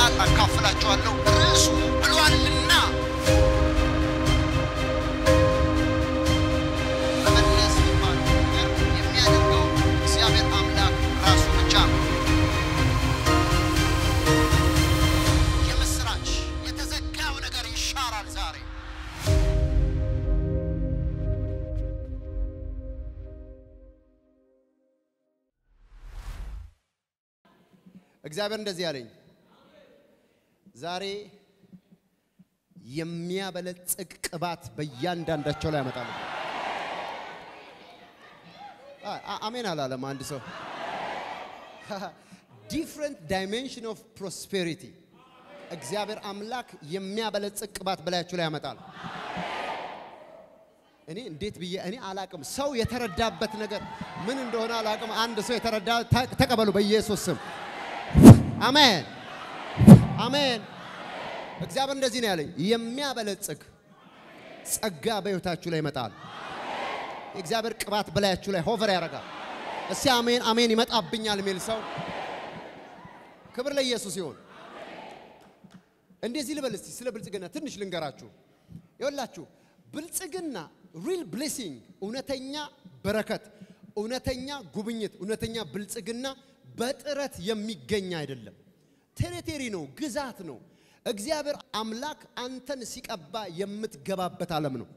ቃል አካፍላችኋለሁ። ርዕሱ ብሏልና መመለስ የሚባለው ነገር የሚያደርገው እግዚአብሔር አምላክ ራሱ ብቻ ነው። የምስራች የተዘጋው ነገር ይሻራል ዛሬ። እግዚአብሔር እንደዚህ ያለኝ ዛሬ የሚያበለጽግ ቅባት በእያንዳንዳቸው ላይ ያመጣሉ። አ- አ- አሜን አላለም አንድ ሰው። ዲፍረንት ዳይሜንሽን ኦፍ ፕሮስፔሪቲ እግዚአብሔር አምላክ የሚያበለጽግ ቅባት በላያችሁ ላይ ያመጣል። እኔ እንዴት ብዬ እኔ አላቅም። ሰው የተረዳበት ነገር ምን እንደሆነ አላቅም። አንድ ሰው የተረዳ ተ- ተቀበሉ በኢየሱስ ስም አሜን አሜን። እግዚአብሔር እንደዚህ ነው ያለኝ፣ የሚያበለጽግ ጸጋ በሕይወታችሁ ላይ ይመጣል። የእግዚአብሔር ቅባት በላያችሁ ላይ ሆቨር ያደርጋል። እስቲ አሜን አሜን ይመጣብኛል የሚል ሰው ክብር ለኢየሱስ ይሁን። እንደዚህ ልበል እስቲ ስለ ብልጽግና ትንሽ ልንገራችሁ። ይኸውላችሁ ብልጽግና ሪል ብሌሲንግ፣ እውነተኛ በረከት፣ እውነተኛ ጉብኝት፣ እውነተኛ ብልጽግና በጥረት የሚገኝ አይደለም። ቴሪቴሪ ነው፣ ግዛት ነው። እግዚአብሔር አምላክ አንተን ሲቀባ የምትገባበት ዓለም ነው።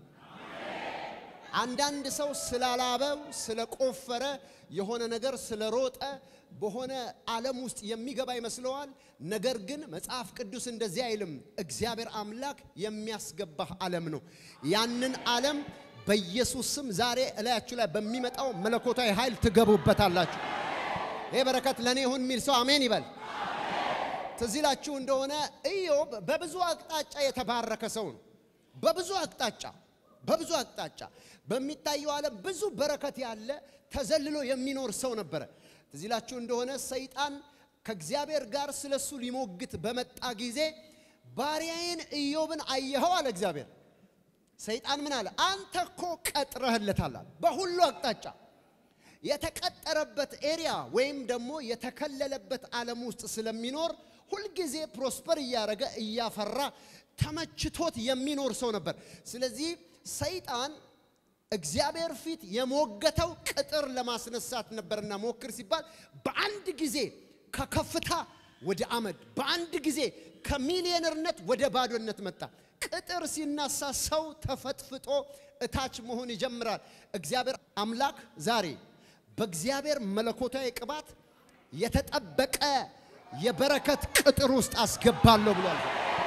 አንዳንድ ሰው ስላላበው ስለቆፈረ የሆነ ነገር ስለሮጠ በሆነ ዓለም ውስጥ የሚገባ ይመስለዋል። ነገር ግን መጽሐፍ ቅዱስ እንደዚህ አይልም። እግዚአብሔር አምላክ የሚያስገባህ ዓለም ነው። ያንን ዓለም በኢየሱስ ስም ዛሬ እላያችሁ ላይ በሚመጣው መለኮታዊ ኃይል ትገቡበታላችሁ። ይህ በረከት ለእኔ ይሁን የሚል ሰው አሜን ይበል። ትዝ ይላችሁ እንደሆነ ኢዮብ በብዙ አቅጣጫ የተባረከ ሰው ነው። በብዙ አቅጣጫ በብዙ አቅጣጫ በሚታየው ዓለም ብዙ በረከት ያለ ተዘልሎ የሚኖር ሰው ነበረ። ትዝ ይላችሁ እንደሆነ ሰይጣን ከእግዚአብሔር ጋር ስለሱ ሊሞግት በመጣ ጊዜ ባሪያዬን ኢዮብን አየኸው አለ እግዚአብሔር። ሰይጣን ምን አለ? አንተ እኮ ቀጥረህለታል አለ። በሁሉ አቅጣጫ የተቀጠረበት ኤሪያ ወይም ደግሞ የተከለለበት ዓለም ውስጥ ስለሚኖር ሁልጊዜ ፕሮስፐር እያደረገ እያፈራ ተመችቶት የሚኖር ሰው ነበር። ስለዚህ ሰይጣን እግዚአብሔር ፊት የሞገተው ቅጥር ለማስነሳት ነበርና ሞክር ሲባል በአንድ ጊዜ ከከፍታ ወደ አመድ፣ በአንድ ጊዜ ከሚሊዮነርነት ወደ ባዶነት መጣ። ቅጥር ሲነሳ ሰው ተፈጥፍጦ እታች መሆን ይጀምራል። እግዚአብሔር አምላክ ዛሬ በእግዚአብሔር መለኮታዊ ቅባት የተጠበቀ የበረከት ቅጥር ውስጥ አስገባለሁ ብሏል።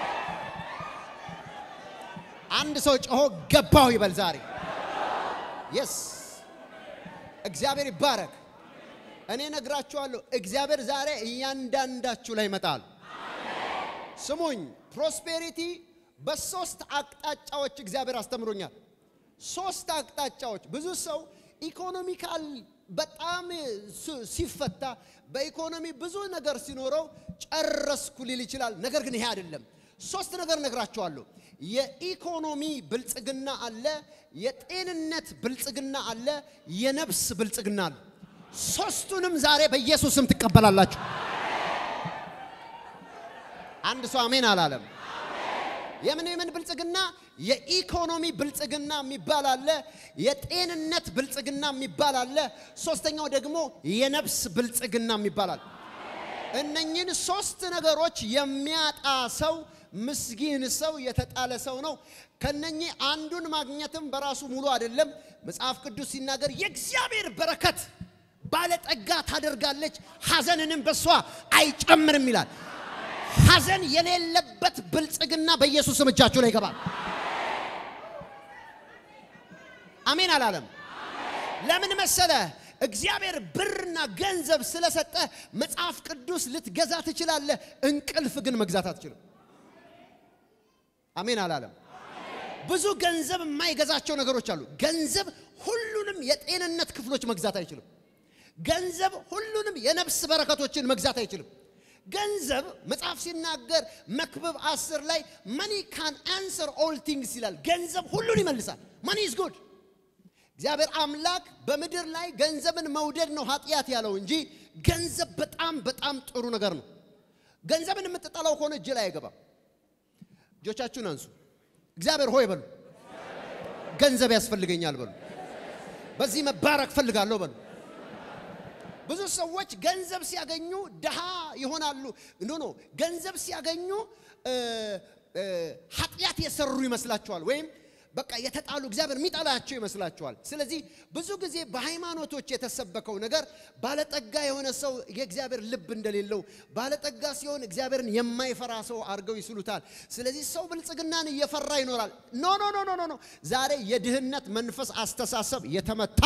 አንድ ሰው ጮሆ ገባው ይበል ዛሬ። የስ እግዚአብሔር ይባረክ። እኔ ነግራችኋለሁ፣ እግዚአብሔር ዛሬ እያንዳንዳችሁ ላይ ይመጣል። ስሙኝ፣ ፕሮስፔሪቲ በሶስት አቅጣጫዎች እግዚአብሔር አስተምሮኛል። ሶስት አቅጣጫዎች። ብዙ ሰው ኢኮኖሚካል በጣም ሱ- ሲፈታ በኢኮኖሚ ብዙ ነገር ሲኖረው ጨረስኩ ሊል ይችላል። ነገር ግን ይሄ አይደለም። ሶስት ነገር ነግራችኋለሁ። የኢኮኖሚ ብልጽግና አለ፣ የጤንነት ብልጽግና አለ፣ የነፍስ ብልጽግና አለ። ሶስቱንም ዛሬ በኢየሱስም ትቀበላላችሁ። አንድ ሰው አሜን አላለም። የምን የምን ብልጽግና? የኢኮኖሚ ብልጽግና የሚባል አለ፣ የጤንነት ብልጽግና የሚባል አለ፣ ሶስተኛው ደግሞ የነፍስ ብልጽግና የሚባል አለ። እነኝን ሶስት ነገሮች የሚያጣ ሰው ምስኪን ሰው የተጣለ ሰው ነው። ከነኚህ አንዱን ማግኘትም በራሱ ሙሉ አይደለም። መጽሐፍ ቅዱስ ሲናገር የእግዚአብሔር በረከት ባለጠጋ ታደርጋለች፣ ሐዘንንም በሷ አይጨምርም ይላል። ሐዘን የሌለበት ብልጽግና በኢየሱስ ስም እጃችሁ ላይ ይገባል። አሜን አላለም። ለምን መሰለ? እግዚአብሔር ብርና ገንዘብ ስለሰጠ መጽሐፍ ቅዱስ ልትገዛ ትችላለህ፣ እንቅልፍ ግን መግዛት አትችልም። አሜን አላለም። ብዙ ገንዘብ የማይገዛቸው ነገሮች አሉ። ገንዘብ ሁሉንም የጤንነት ክፍሎች መግዛት አይችልም። ገንዘብ ሁሉንም የነፍስ በረከቶችን መግዛት አይችልም። ገንዘብ መጽሐፍ ሲናገር መክብብ አስር ላይ መኒ ካን አንሰር ኦል ቲንግስ ይላል። ገንዘብ ሁሉን ይመልሳል። መኒ ኢዝ ጉድ። እግዚአብሔር አምላክ በምድር ላይ ገንዘብን መውደድ ነው ኃጢአት ያለው እንጂ ገንዘብ በጣም በጣም ጥሩ ነገር ነው። ገንዘብን የምትጠላው ከሆነ እጅ ላይ አይገባም። እጆቻችሁን አንሱ። እግዚአብሔር ሆይ በሉ። ገንዘብ ያስፈልገኛል በሉ። በዚህ መባረክ ፈልጋለሁ በሉ። ብዙ ሰዎች ገንዘብ ሲያገኙ ድሃ ይሆናሉ። ኖ ኖ ገንዘብ ሲያገኙ እ፣ እ፣ ኃጢአት የሰሩ ይመስላቸዋል፣ ወይም በቃ የተጣሉ እግዚአብሔር የሚጠላቸው ይመስላቸዋል። ስለዚህ ብዙ ጊዜ በሃይማኖቶች የተሰበከው ነገር ባለጠጋ የሆነ ሰው የእግዚአብሔር ልብ እንደሌለው፣ ባለጠጋ ሲሆን እግዚአብሔርን የማይፈራ ሰው አድርገው ይስሉታል። ስለዚህ ሰው ብልጽግናን እየፈራ ይኖራል። ኖ ኖ ኖ ኖ ኖ ኖ ዛሬ የድህነት መንፈስ አስተሳሰብ የተመታ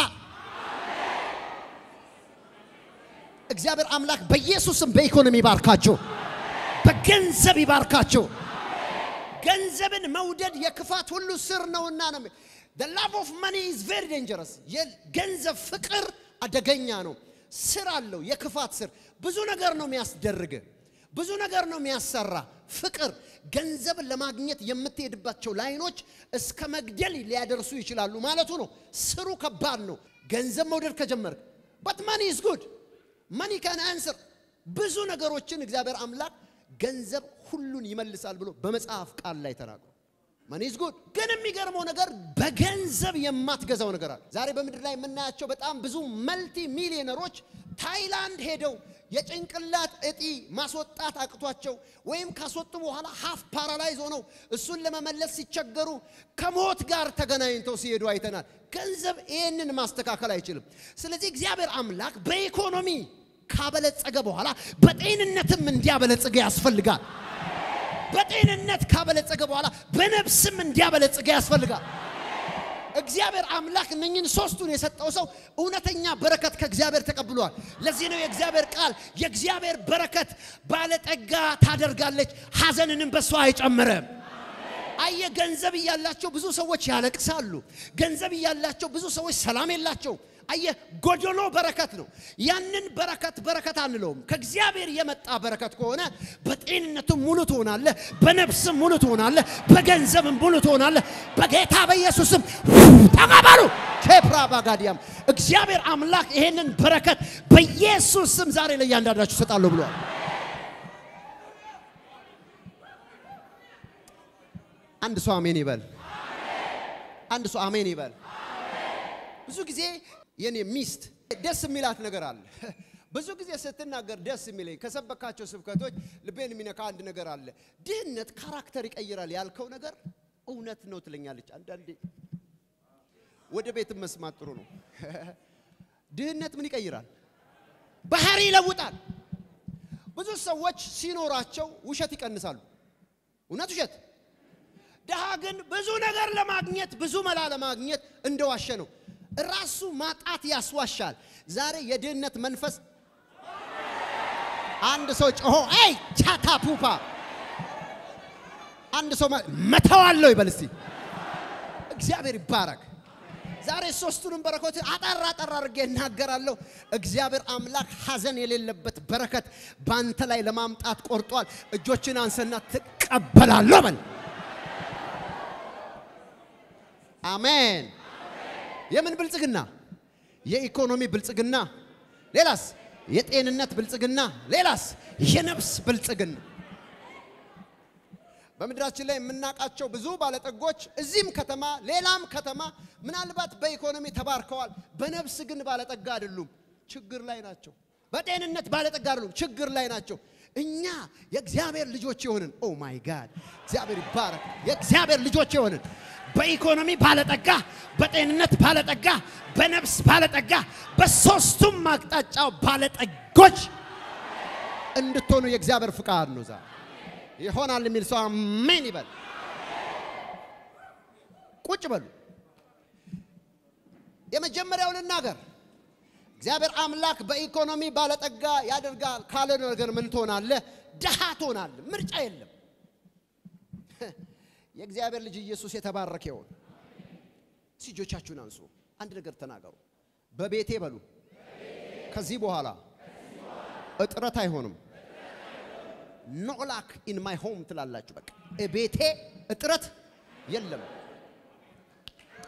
እግዚአብሔር አምላክ በኢየሱስም በኢኮኖሚ ይባርካቸው፣ በገንዘብ ይባርካቸው። ገንዘብን መውደድ የክፋት ሁሉ ስር ነውና ነው። the love of money is very dangerous የገንዘብ ፍቅር አደገኛ ነው። ስር አለው፣ የክፋት ስር ብዙ ነገር ነው የሚያስደርግ፣ ብዙ ነገር ነው የሚያሰራ። ፍቅር ገንዘብን ለማግኘት የምትሄድባቸው ላይኖች እስከ መግደል ሊያደርሱ ይችላሉ ማለቱ ነው። ስሩ ከባድ ነው። ገንዘብ መውደድ ከጀመርክ but money is good መኒ ካን አንስር ብዙ ነገሮችን እግዚአብሔር አምላክ ገንዘብ ሁሉን ይመልሳል ብሎ በመጽሐፍ ቃል ላይ ተናግሮ መኒ ኢዝ ጉድ። ግን የሚገርመው ነገር በገንዘብ የማትገዛው ነገር አለ። ዛሬ በምድር ላይ የምናያቸው በጣም ብዙ መልቲ ሚሊዮነሮች ታይላንድ ሄደው የጭንቅላት እጢ ማስወጣት አቅቷቸው ወይም ካስወጡ በኋላ ሀፍ ፓራላይዝ ሆነው እሱን ለመመለስ ሲቸገሩ ከሞት ጋር ተገናኝተው ሲሄዱ አይተናል። ገንዘብ ይህንን ማስተካከል አይችልም። ስለዚህ እግዚአብሔር አምላክ በኢኮኖሚ ካበለጸገ በኋላ በጤንነትም እንዲያበለጽገ ያስፈልጋል። በጤንነት ካበለጸገ በኋላ በነፍስም እንዲያበለጽገ ያስፈልጋል። እግዚአብሔር አምላክ እነኝን ሶስቱን የሰጠው ሰው እውነተኛ በረከት ከእግዚአብሔር ተቀብሏል። ለዚህ ነው የእግዚአብሔር ቃል የእግዚአብሔር በረከት ባለጠጋ ታደርጋለች፣ ሐዘንንም በሷ አይጨምርም። አየ ገንዘብ እያላቸው ብዙ ሰዎች ያለቅሳሉ። ገንዘብ እያላቸው ብዙ ሰዎች ሰላም የላቸው። አየ ጎደሎ በረከት ነው። ያንን በረከት በረከት አንለውም። ከእግዚአብሔር የመጣ በረከት ከሆነ በጤንነትም ሙሉ ትሆናለህ፣ በነፍስም ሙሉ ትሆናለህ፣ በገንዘብም ሙሉ ትሆናለህ። በጌታ በኢየሱስም ተቀበሉ። ኬፕራ ባጋዲያም እግዚአብሔር አምላክ ይሄንን በረከት በኢየሱስ ስም ዛሬ ለእያንዳንዳችሁ እሰጣለሁ ብሏል። አንድ ሰው አሜን ይበል። አንድ ሰው አሜን ይበል። ብዙ ጊዜ የኔ ሚስት ደስ የሚላት ነገር አለ። ብዙ ጊዜ ስትናገር ደስ የሚለኝ ከሰበካቸው ስብከቶች ልቤን የሚነካ አንድ ነገር አለ። ድህነት ካራክተር ይቀይራል ያልከው ነገር እውነት ነው ትለኛለች። አንዳንዴ ወደ ቤትም መስማት ጥሩ ነው። ድህነት ምን ይቀይራል? ባህሪ ይለውጣል። ብዙ ሰዎች ሲኖራቸው ውሸት ይቀንሳሉ። እውነት ውሸት ድሃ ግን ብዙ ነገር ለማግኘት ብዙ መላ ለማግኘት እንደዋሸ ነው። ራሱ ማጣት ያስዋሻል። ዛሬ የድህነት መንፈስ አንድ ሰው ጮሆ አይ ቻታ ፑፓ አንድ ሰው መተዋለው ይበል እስቲ። እግዚአብሔር ይባረክ። ዛሬ ሶስቱንም በረከት አጠር አጠር አድርጌ እናገራለሁ። እግዚአብሔር አምላክ ሐዘን የሌለበት በረከት ባንተ ላይ ለማምጣት ቆርጧል። እጆችን አንሰና ትቀበላለሁ በል። አሜን። የምን ብልጽግና? የኢኮኖሚ ብልጽግና። ሌላስ? የጤንነት ብልጽግና። ሌላስ? የነፍስ ብልጽግና። በምድራችን ላይ የምናውቃቸው ብዙ ባለጠጎች እዚህም ከተማ ሌላም ከተማ ምናልባት በኢኮኖሚ ተባርከዋል፣ በነፍስ ግን ባለጠጋ አይደሉም፣ ችግር ላይ ናቸው። በጤንነት ባለጠጋ አይደሉም፣ ችግር ላይ ናቸው። እኛ የእግዚአብሔር ልጆች የሆንን ኦ ማይ ጋድ እግዚአብሔር ይባረክ። የእግዚአብሔር ልጆች የሆንን በኢኮኖሚ ባለጠጋ፣ በጤንነት ባለጠጋ፣ በነፍስ ባለጠጋ፣ በሶስቱም አቅጣጫው ባለጠጎች እንድትሆኑ የእግዚአብሔር ፍቃድ ነው። ዛሬ ይሆናል የሚል ሰው አሜን ይበል። ቁጭ በሉ። የመጀመሪያው ልናገር። እግዚአብሔር አምላክ በኢኮኖሚ ባለጠጋ ያደርጋል ካለ ነገር ምን ትሆናለህ? ድሃ ትሆናለህ። ምርጫ የለም። የእግዚአብሔር ልጅ ኢየሱስ የተባረከ ይሁን። እጆቻችሁን አንሱ። አንድ ነገር ተናገሩ። በቤቴ በሉ። ከዚህ በኋላ እጥረት አይሆንም። ኖ ላክ ኢን ማይ ሆም ትላላችሁ። በቃ ቤቴ እጥረት የለም።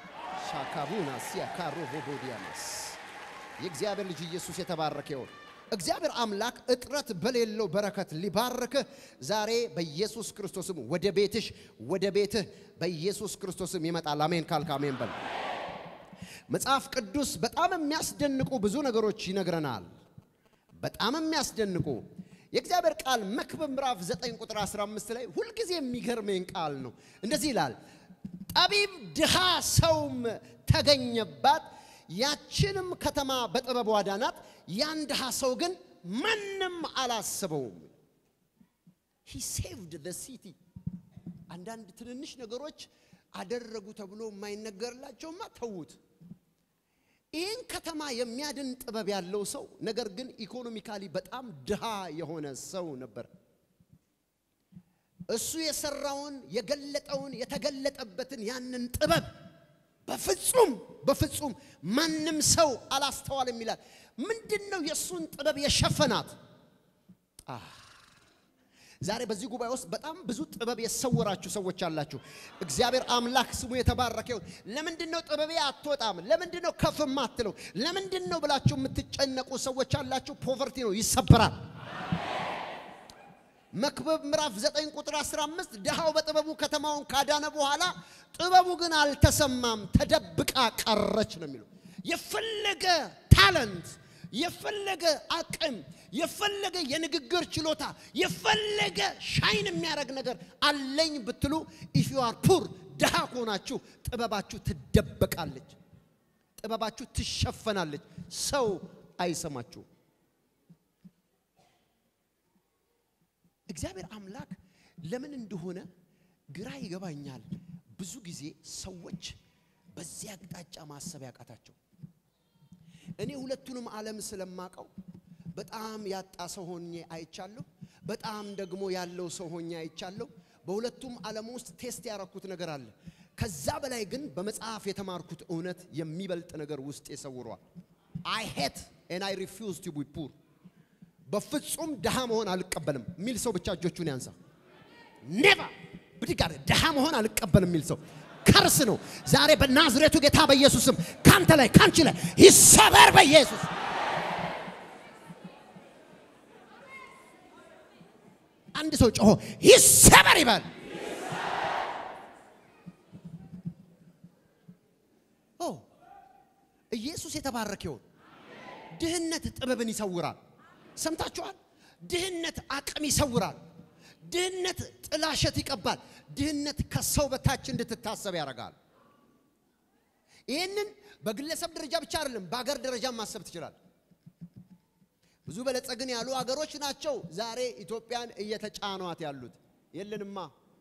ሻካቡና ሲያካሮ ቦቦዲያማስ የእግዚአብሔር ልጅ ኢየሱስ የተባረከ ይሁን። እግዚአብሔር አምላክ እጥረት በሌለው በረከት ሊባርክህ ዛሬ በኢየሱስ ክርስቶስም ወደ ቤትሽ ወደ ቤትህ በኢየሱስ ክርስቶስም ይመጣል። አሜን ካልክ አሜን በል። መጽሐፍ ቅዱስ በጣም የሚያስደንቁ ብዙ ነገሮች ይነግረናል። በጣም የሚያስደንቁ የእግዚአብሔር ቃል መክብብ ምዕራፍ 9 ቁጥር 15 ላይ ሁልጊዜ የሚገርመኝ ቃል ነው። እንደዚህ ይላል፣ ጠቢብ ድሃ ሰውም ተገኘባት፣ ያችንም ከተማ በጥበብ ዋዳናት፣ ያን ድሃ ሰው ግን ማንም አላስበውም። ሂ ሴቭድ ዘ ሲቲ። አንዳንድ ትንንሽ ነገሮች አደረጉ ተብሎ የማይነገርላቸውማ ተዉት። ይህን ከተማ የሚያድን ጥበብ ያለው ሰው ነገር ግን ኢኮኖሚካሊ በጣም ድሃ የሆነ ሰው ነበር። እሱ የሰራውን የገለጠውን የተገለጠበትን ያንን ጥበብ በፍጹም በፍጹም ማንም ሰው አላስተዋልም ይላል። ምንድን ነው የእሱን ጥበብ የሸፈናት? ዛሬ በዚህ ጉባኤ ውስጥ በጣም ብዙ ጥበብ የሰወራችሁ ሰዎች አላችሁ። እግዚአብሔር አምላክ ስሙ የተባረከ ይሁን። ለምንድን ነው ጥበቤ አትወጣም? ለምንድን ነው ከፍ ማትለው? ለምንድን ነው ብላችሁ የምትጨነቁ ሰዎች አላችሁ። ፖቨርቲ ነው ይሰበራል። መክብብ ምዕራፍ 9 ቁጥር 15 ድሃው በጥበቡ ከተማውን ካዳነ በኋላ ጥበቡ ግን አልተሰማም፣ ተደብቃ ቀረች ነው የሚለው። የፈለገ ታለንት የፈለገ አቅም የፈለገ የንግግር ችሎታ የፈለገ ሻይን የሚያደርግ ነገር አለኝ ብትሉ ኢፍ ዩ አር ፑር ድሃ ከሆናችሁ ጥበባችሁ ትደበቃለች፣ ጥበባችሁ ትሸፈናለች። ሰው አይሰማችሁም። እግዚአብሔር አምላክ ለምን እንደሆነ ግራ ይገባኛል። ብዙ ጊዜ ሰዎች በዚህ አቅጣጫ ማሰብ ያቃታቸው እኔ ሁለቱንም ዓለም ስለማቀው በጣም ያጣ ሰው ሆኜ አይቻለሁ። በጣም ደግሞ ያለው ሰው ሆኜ አይቻለሁ። በሁለቱም ዓለም ውስጥ ቴስት ያረኩት ነገር አለ። ከዛ በላይ ግን በመጽሐፍ የተማርኩት እውነት የሚበልጥ ነገር ውስጥ የሰውሯል። አይ ሄት ኤን አይ ሪፊውዝ ቱ ቢ ፑር በፍጹም ድሃ መሆን አልቀበልም የሚል ሰው ብቻ እጆቹን ያንሳ። ኔቨር ብድግ አለ። ድሃ መሆን አልቀበልም የሚል ሰው ከርስ ነው። ዛሬ በናዝሬቱ ጌታ በኢየሱስም ካንተ ላይ ካንቺ ላይ ይሰበር በኢየሱስ አንድ ሰው ጮሆ ይሰበር ይበል። ኦ ኢየሱስ የተባረከ ይሁን። ድህነት ጥበብን ይሰውራል። ሰምታችኋል? ድህነት አቅም ይሰውራል። ድህነት ጥላሸት ይቀባል። ድህነት ከሰው በታች እንድትታሰብ ያደርጋል። ይህንን በግለሰብ ደረጃ ብቻ አይደለም፣ በአገር ደረጃ ማሰብ ትችላል። ብዙ በለጸግን ያሉ አገሮች ናቸው ዛሬ ኢትዮጵያን እየተጫኗት ያሉት። የለንማ።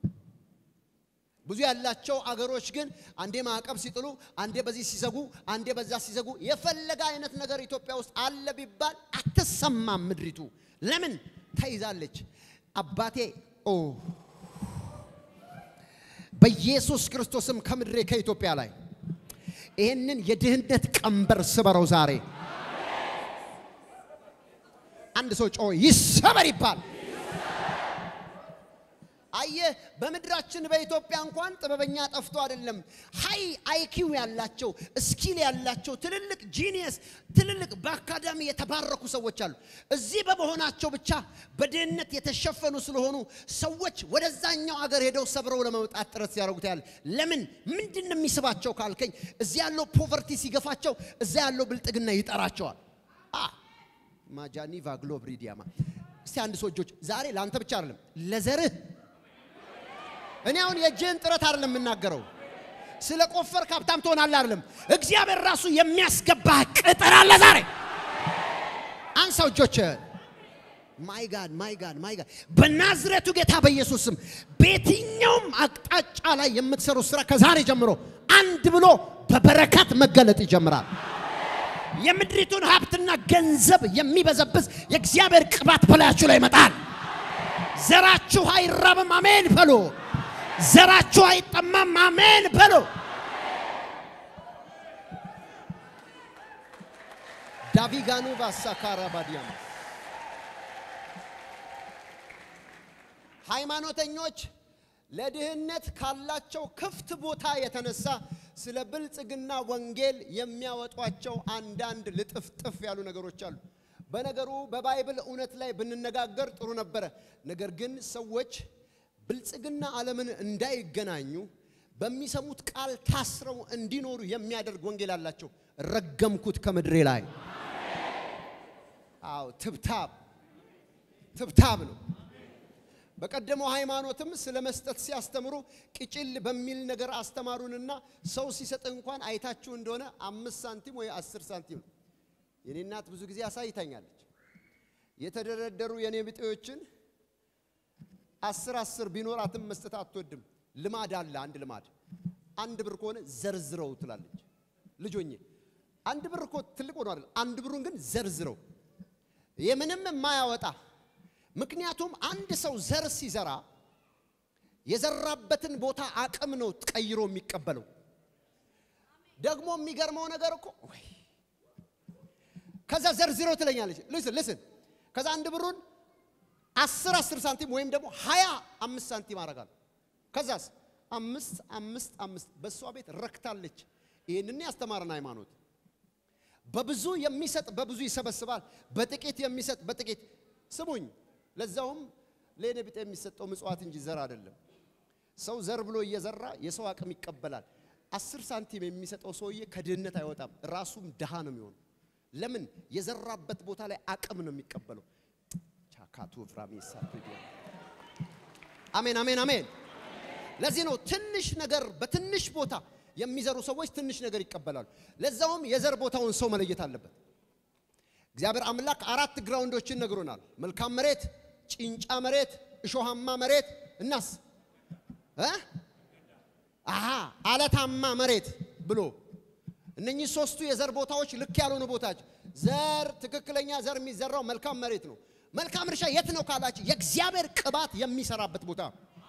ብዙ ያላቸው አገሮች ግን አንዴ ማዕቀብ ሲጥሉ፣ አንዴ በዚህ ሲዘጉ፣ አንዴ በዛ ሲዘጉ፣ የፈለገ አይነት ነገር ኢትዮጵያ ውስጥ አለ ቢባል አትሰማም ምድሪቱ። ለምን ተይዛለች? አባቴ ኦ በኢየሱስ ክርስቶስም ከምድሬ ከኢትዮጵያ ላይ ይህንን የድህነት ቀንበር ስበረው ዛሬ። አንድ ሰው ጮ ይሰበር ይባል። አየህ፣ በምድራችን በኢትዮጵያ እንኳን ጥበበኛ ጠፍቶ አይደለም። ሃይ አይኪው ያላቸው ስኪል ያላቸው ትልልቅ ጂኒየስ ትልልቅ በአካዳሚ የተባረኩ ሰዎች አሉ። እዚህ በመሆናቸው ብቻ በድህነት የተሸፈኑ ስለሆኑ ሰዎች ወደዛኛው አገር ሄደው ሰብረው ለመውጣት ጥረት ሲያደርጉት ያለ ለምን ምንድን ነው የሚስባቸው ካልከኝ፣ እዚህ ያለው ፖቨርቲ ሲገፋቸው፣ እዛ ያለው ብልጥግና ይጠራቸዋል። ማጃኒቫ ግሎብሪዲያማ እስቲ አንድ ሰው እጆች ዛሬ ለአንተ ብቻ አይደለም ለዘርህ እኔ አሁን የእጅህን ጥረት አይደለም የምናገረው። ስለ ቆፈር ሀብታም ትሆናለህ አይደለም። እግዚአብሔር ራሱ የሚያስገባህ ቅጥር አለ ዛሬ። አንሳው እጆች። ማይ ጋድ ማይ ጋድ ማይ ጋድ። በናዝሬቱ ጌታ በኢየሱስ ስም በየትኛውም አቅጣጫ ላይ የምትሰሩት ስራ ከዛሬ ጀምሮ አንድ ብሎ በበረከት መገለጥ ይጀምራል። የምድሪቱን ሀብትና ገንዘብ የሚበዘብዝ የእግዚአብሔር ቅባት በላያችሁ ላይ ይመጣል። ዘራችሁ አይራብም። አሜን በሉ። ዘራችሁ አይጠማም። አሜን በሉ። ዳቪጋኑ ባሳካራ ባዲያማ ሃይማኖተኞች ለድህነት ካላቸው ክፍት ቦታ የተነሳ ስለ ብልጽግና ወንጌል የሚያወጧቸው አንዳንድ ልጥፍጥፍ ያሉ ነገሮች አሉ። በነገሩ በባይብል እውነት ላይ ብንነጋገር ጥሩ ነበረ። ነገር ግን ሰዎች ብልጽግና ዓለምን እንዳይገናኙ በሚሰሙት ቃል ታስረው እንዲኖሩ የሚያደርግ ወንጌል አላቸው። ረገምኩት ከምድሬ ላይ። አዎ ትብታብ ትብታብ ነው። በቀደመው ሃይማኖትም ስለ መስጠት ሲያስተምሩ ቅጭል በሚል ነገር አስተማሩንና ሰው ሲሰጥ እንኳን አይታችሁ እንደሆነ አምስት ሳንቲም ወይ አስር ሳንቲም ነው። የኔ እናት ብዙ ጊዜ አሳይታኛለች። የተደረደሩ የኔ ብጤዎችን አስር አስር ቢኖራትም መስጠት አትወድም። ልማድ አለ። አንድ ልማድ አንድ ብር ከሆነ ዘርዝረው ትላለች። ልጆኜ አንድ ብር እኮ ትልቅ ሆኖ አይደል? አንድ ብሩን ግን ዘርዝረው የምንም የማያወጣ ምክንያቱም አንድ ሰው ዘር ሲዘራ የዘራበትን ቦታ አቅም ነው ቀይሮ የሚቀበለው። ደግሞ የሚገርመው ነገር እኮ ወይ ከዛ ዘርዝረው ትለኛለች። ልስን ልስን ከዛ አንድ ብሩን አስር አስር ሳንቲም ወይም ደግሞ ሀያ አምስት ሳንቲም አደርጋለሁ። ከዛስ አምስት አምስት አምስት በእሷ ቤት ረክታለች። ይህንን ያስተማረን ሃይማኖት በብዙ የሚሰጥ በብዙ ይሰበስባል፣ በጥቂት የሚሰጥ በጥቂት ስሙኝ። ለዛውም ለእኔ ቢጤ የሚሰጠው ምጽዋት እንጂ ዘር አይደለም። ሰው ዘር ብሎ እየዘራ የሰው አቅም ይቀበላል። አስር ሳንቲም የሚሰጠው ሰውዬ ከድህነት አይወጣም፣ ራሱም ድሃ ነው የሚሆነው። ለምን? የዘራበት ቦታ ላይ አቅም ነው የሚቀበለው። ቻካቱ ፍራሚ አሜን፣ አሜን፣ አሜን። ለዚህ ነው ትንሽ ነገር በትንሽ ቦታ የሚዘሩ ሰዎች ትንሽ ነገር ይቀበላሉ። ለዛውም የዘር ቦታውን ሰው መለየት አለበት። እግዚአብሔር አምላክ አራት ግራውንዶችን ነግሮናል። መልካም መሬት፣ ጭንጫ መሬት፣ እሾሃማ መሬት እናስ እ አሃ አለታማ መሬት ብሎ እነኚህ ሶስቱ የዘር ቦታዎች ልክ ያልሆኑ ቦታዎች። ዘር ትክክለኛ ዘር የሚዘራው መልካም መሬት ነው። መልካም እርሻ የት ነው ካላችሁ የእግዚአብሔር ቅባት የሚሰራበት ቦታ።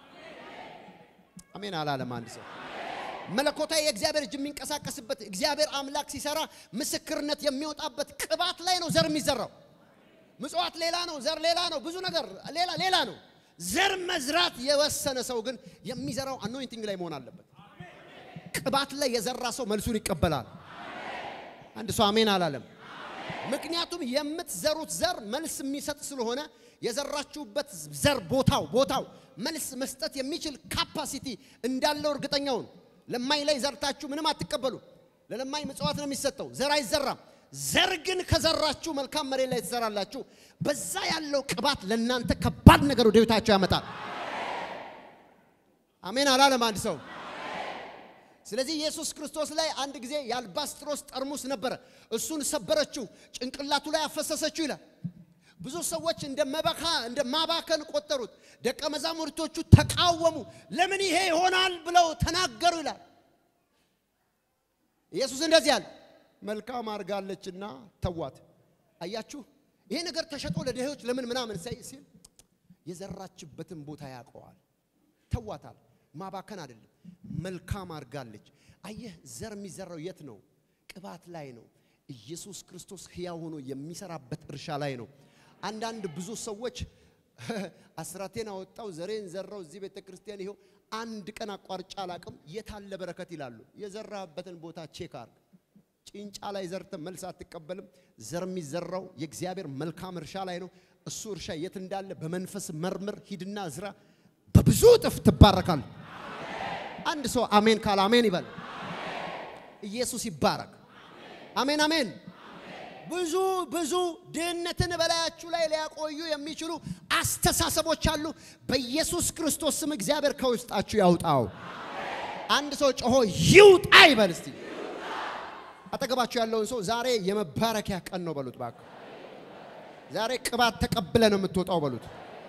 አሜን አላለም አንድ ሰው መለኮታዊ የእግዚአብሔር እጅ የሚንቀሳቀስበት እግዚአብሔር አምላክ ሲሰራ ምስክርነት የሚወጣበት ቅባት ላይ ነው ዘር የሚዘራው። ምጽዋት ሌላ ነው፣ ዘር ሌላ ነው፣ ብዙ ነገር ሌላ ሌላ ነው። ዘር መዝራት የወሰነ ሰው ግን የሚዘራው አኖይንቲንግ ላይ መሆን አለበት። ቅባት ላይ የዘራ ሰው መልሱን ይቀበላል። አንድ ሰው አሜን አላለም። ምክንያቱም የምትዘሩት ዘር መልስ የሚሰጥ ስለሆነ የዘራችሁበት ዘር ቦታው ቦታው መልስ መስጠት የሚችል ካፓሲቲ እንዳለው እርግጠኛውን ለማኝ ላይ ዘርታችሁ ምንም አትቀበሉ። ለለማኝ ምጽዋት ነው የሚሰጠው፣ ዘር አይዘራም። ዘር ግን ከዘራችሁ መልካም መሬት ላይ ትዘራላችሁ። በዛ ያለው ቅባት ለእናንተ ከባድ ነገር ወደ ቤታችሁ ያመጣል። አሜን አላለም አንድ ሰው። ስለዚህ ኢየሱስ ክርስቶስ ላይ አንድ ጊዜ የአልባስጥሮስ ጠርሙስ ነበረ። እሱን ሰበረችው፣ ጭንቅላቱ ላይ አፈሰሰችው ይላል። ብዙ ሰዎች እንደ መባካ እንደ ማባከን ቆጠሩት። ደቀ መዛሙርቶቹ ተቃወሙ። ለምን ይሄ ይሆናል ብለው ተናገሩ ይላል። ኢየሱስ እንደዚህ አለ፣ መልካም አድርጋለችና ተዋት። አያችሁ፣ ይሄ ነገር ተሸጦ ለድሆች ለምን ምናምን ሲል የዘራችበትን ቦታ ያውቀዋል። ተዋታል። ማባከን አይደለም፣ መልካም አድርጋለች። አየህ፣ ዘር የሚዘራው የት ነው? ቅባት ላይ ነው። ኢየሱስ ክርስቶስ ሕያው ሆኖ የሚሰራበት እርሻ ላይ ነው። አንዳንድ ብዙ ሰዎች አስራቴን አወጣው ዘሬን ዘራው እዚህ ቤተ ክርስቲያን ይኸው አንድ ቀን አቋርጫ አላቅም የታለ በረከት ይላሉ። የዘራበትን ቦታ ቼክ አርግ። ጭንጫ ላይ ዘርተ መልስ አትቀበልም። ዘር የሚዘራው የእግዚአብሔር መልካም እርሻ ላይ ነው። እሱ እርሻ የት እንዳለ በመንፈስ መርምር፣ ሂድና ዝራ። በብዙ እጥፍ ትባረካል። አንድ ሰው አሜን ካለ አሜን ይበል። ኢየሱስ ይባረክ። አሜን አሜን። ብዙ ብዙ ድህነትን በላያችሁ ላይ ሊያቆዩ የሚችሉ አስተሳሰቦች አሉ። በኢየሱስ ክርስቶስ ስም እግዚአብሔር ከውስጣችሁ ያውጣው። አንድ ሰው ጮሆ ይውጣ ይበል እስቲ። አጠገባችሁ ያለውን ሰው ዛሬ የመባረኪያ ቀን ነው በሉት። እባክህ ዛሬ ቅባት ተቀብለ ነው የምትወጣው በሉት።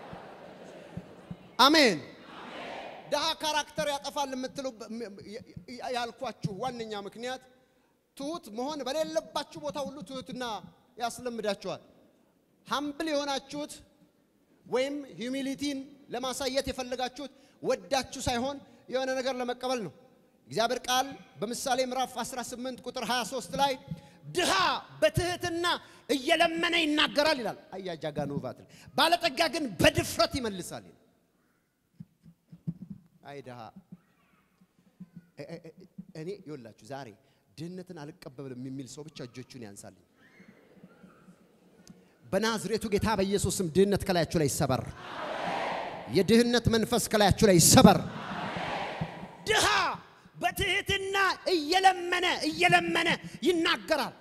አሜን። ድሃ ካራክተር ያጠፋል የምትሉ ያልኳችሁ ዋነኛ ምክንያት ትሁት መሆን በሌለባችሁ ቦታ ሁሉ ትሁትና ያስለምዳችኋል። ሀምብል የሆናችሁት ወይም ሂዩሚሊቲን ለማሳየት የፈለጋችሁት ወዳችሁ ሳይሆን የሆነ ነገር ለመቀበል ነው። እግዚአብሔር ቃል በምሳሌ ምዕራፍ 18 ቁጥር 23 ላይ ድሃ በትህትና እየለመነ ይናገራል ይላል። አያጃጋ ኖቫት ባለጠጋ ግን በድፍረት ይመልሳል ይላል። አይ ድሃ እኔ ይወላችሁ ዛሬ ድህነትን አልቀበልም የሚል ሰው ብቻ እጆቹን ያንሳልኝ። በናዝሬቱ ጌታ በኢየሱስ ስም ድህነት ከላያችሁ ላይ ይሰበር። የድህነት መንፈስ ከላያችሁ ላይ ይሰበር። ድሃ በትህትና እየለመነ እየለመነ ይናገራል።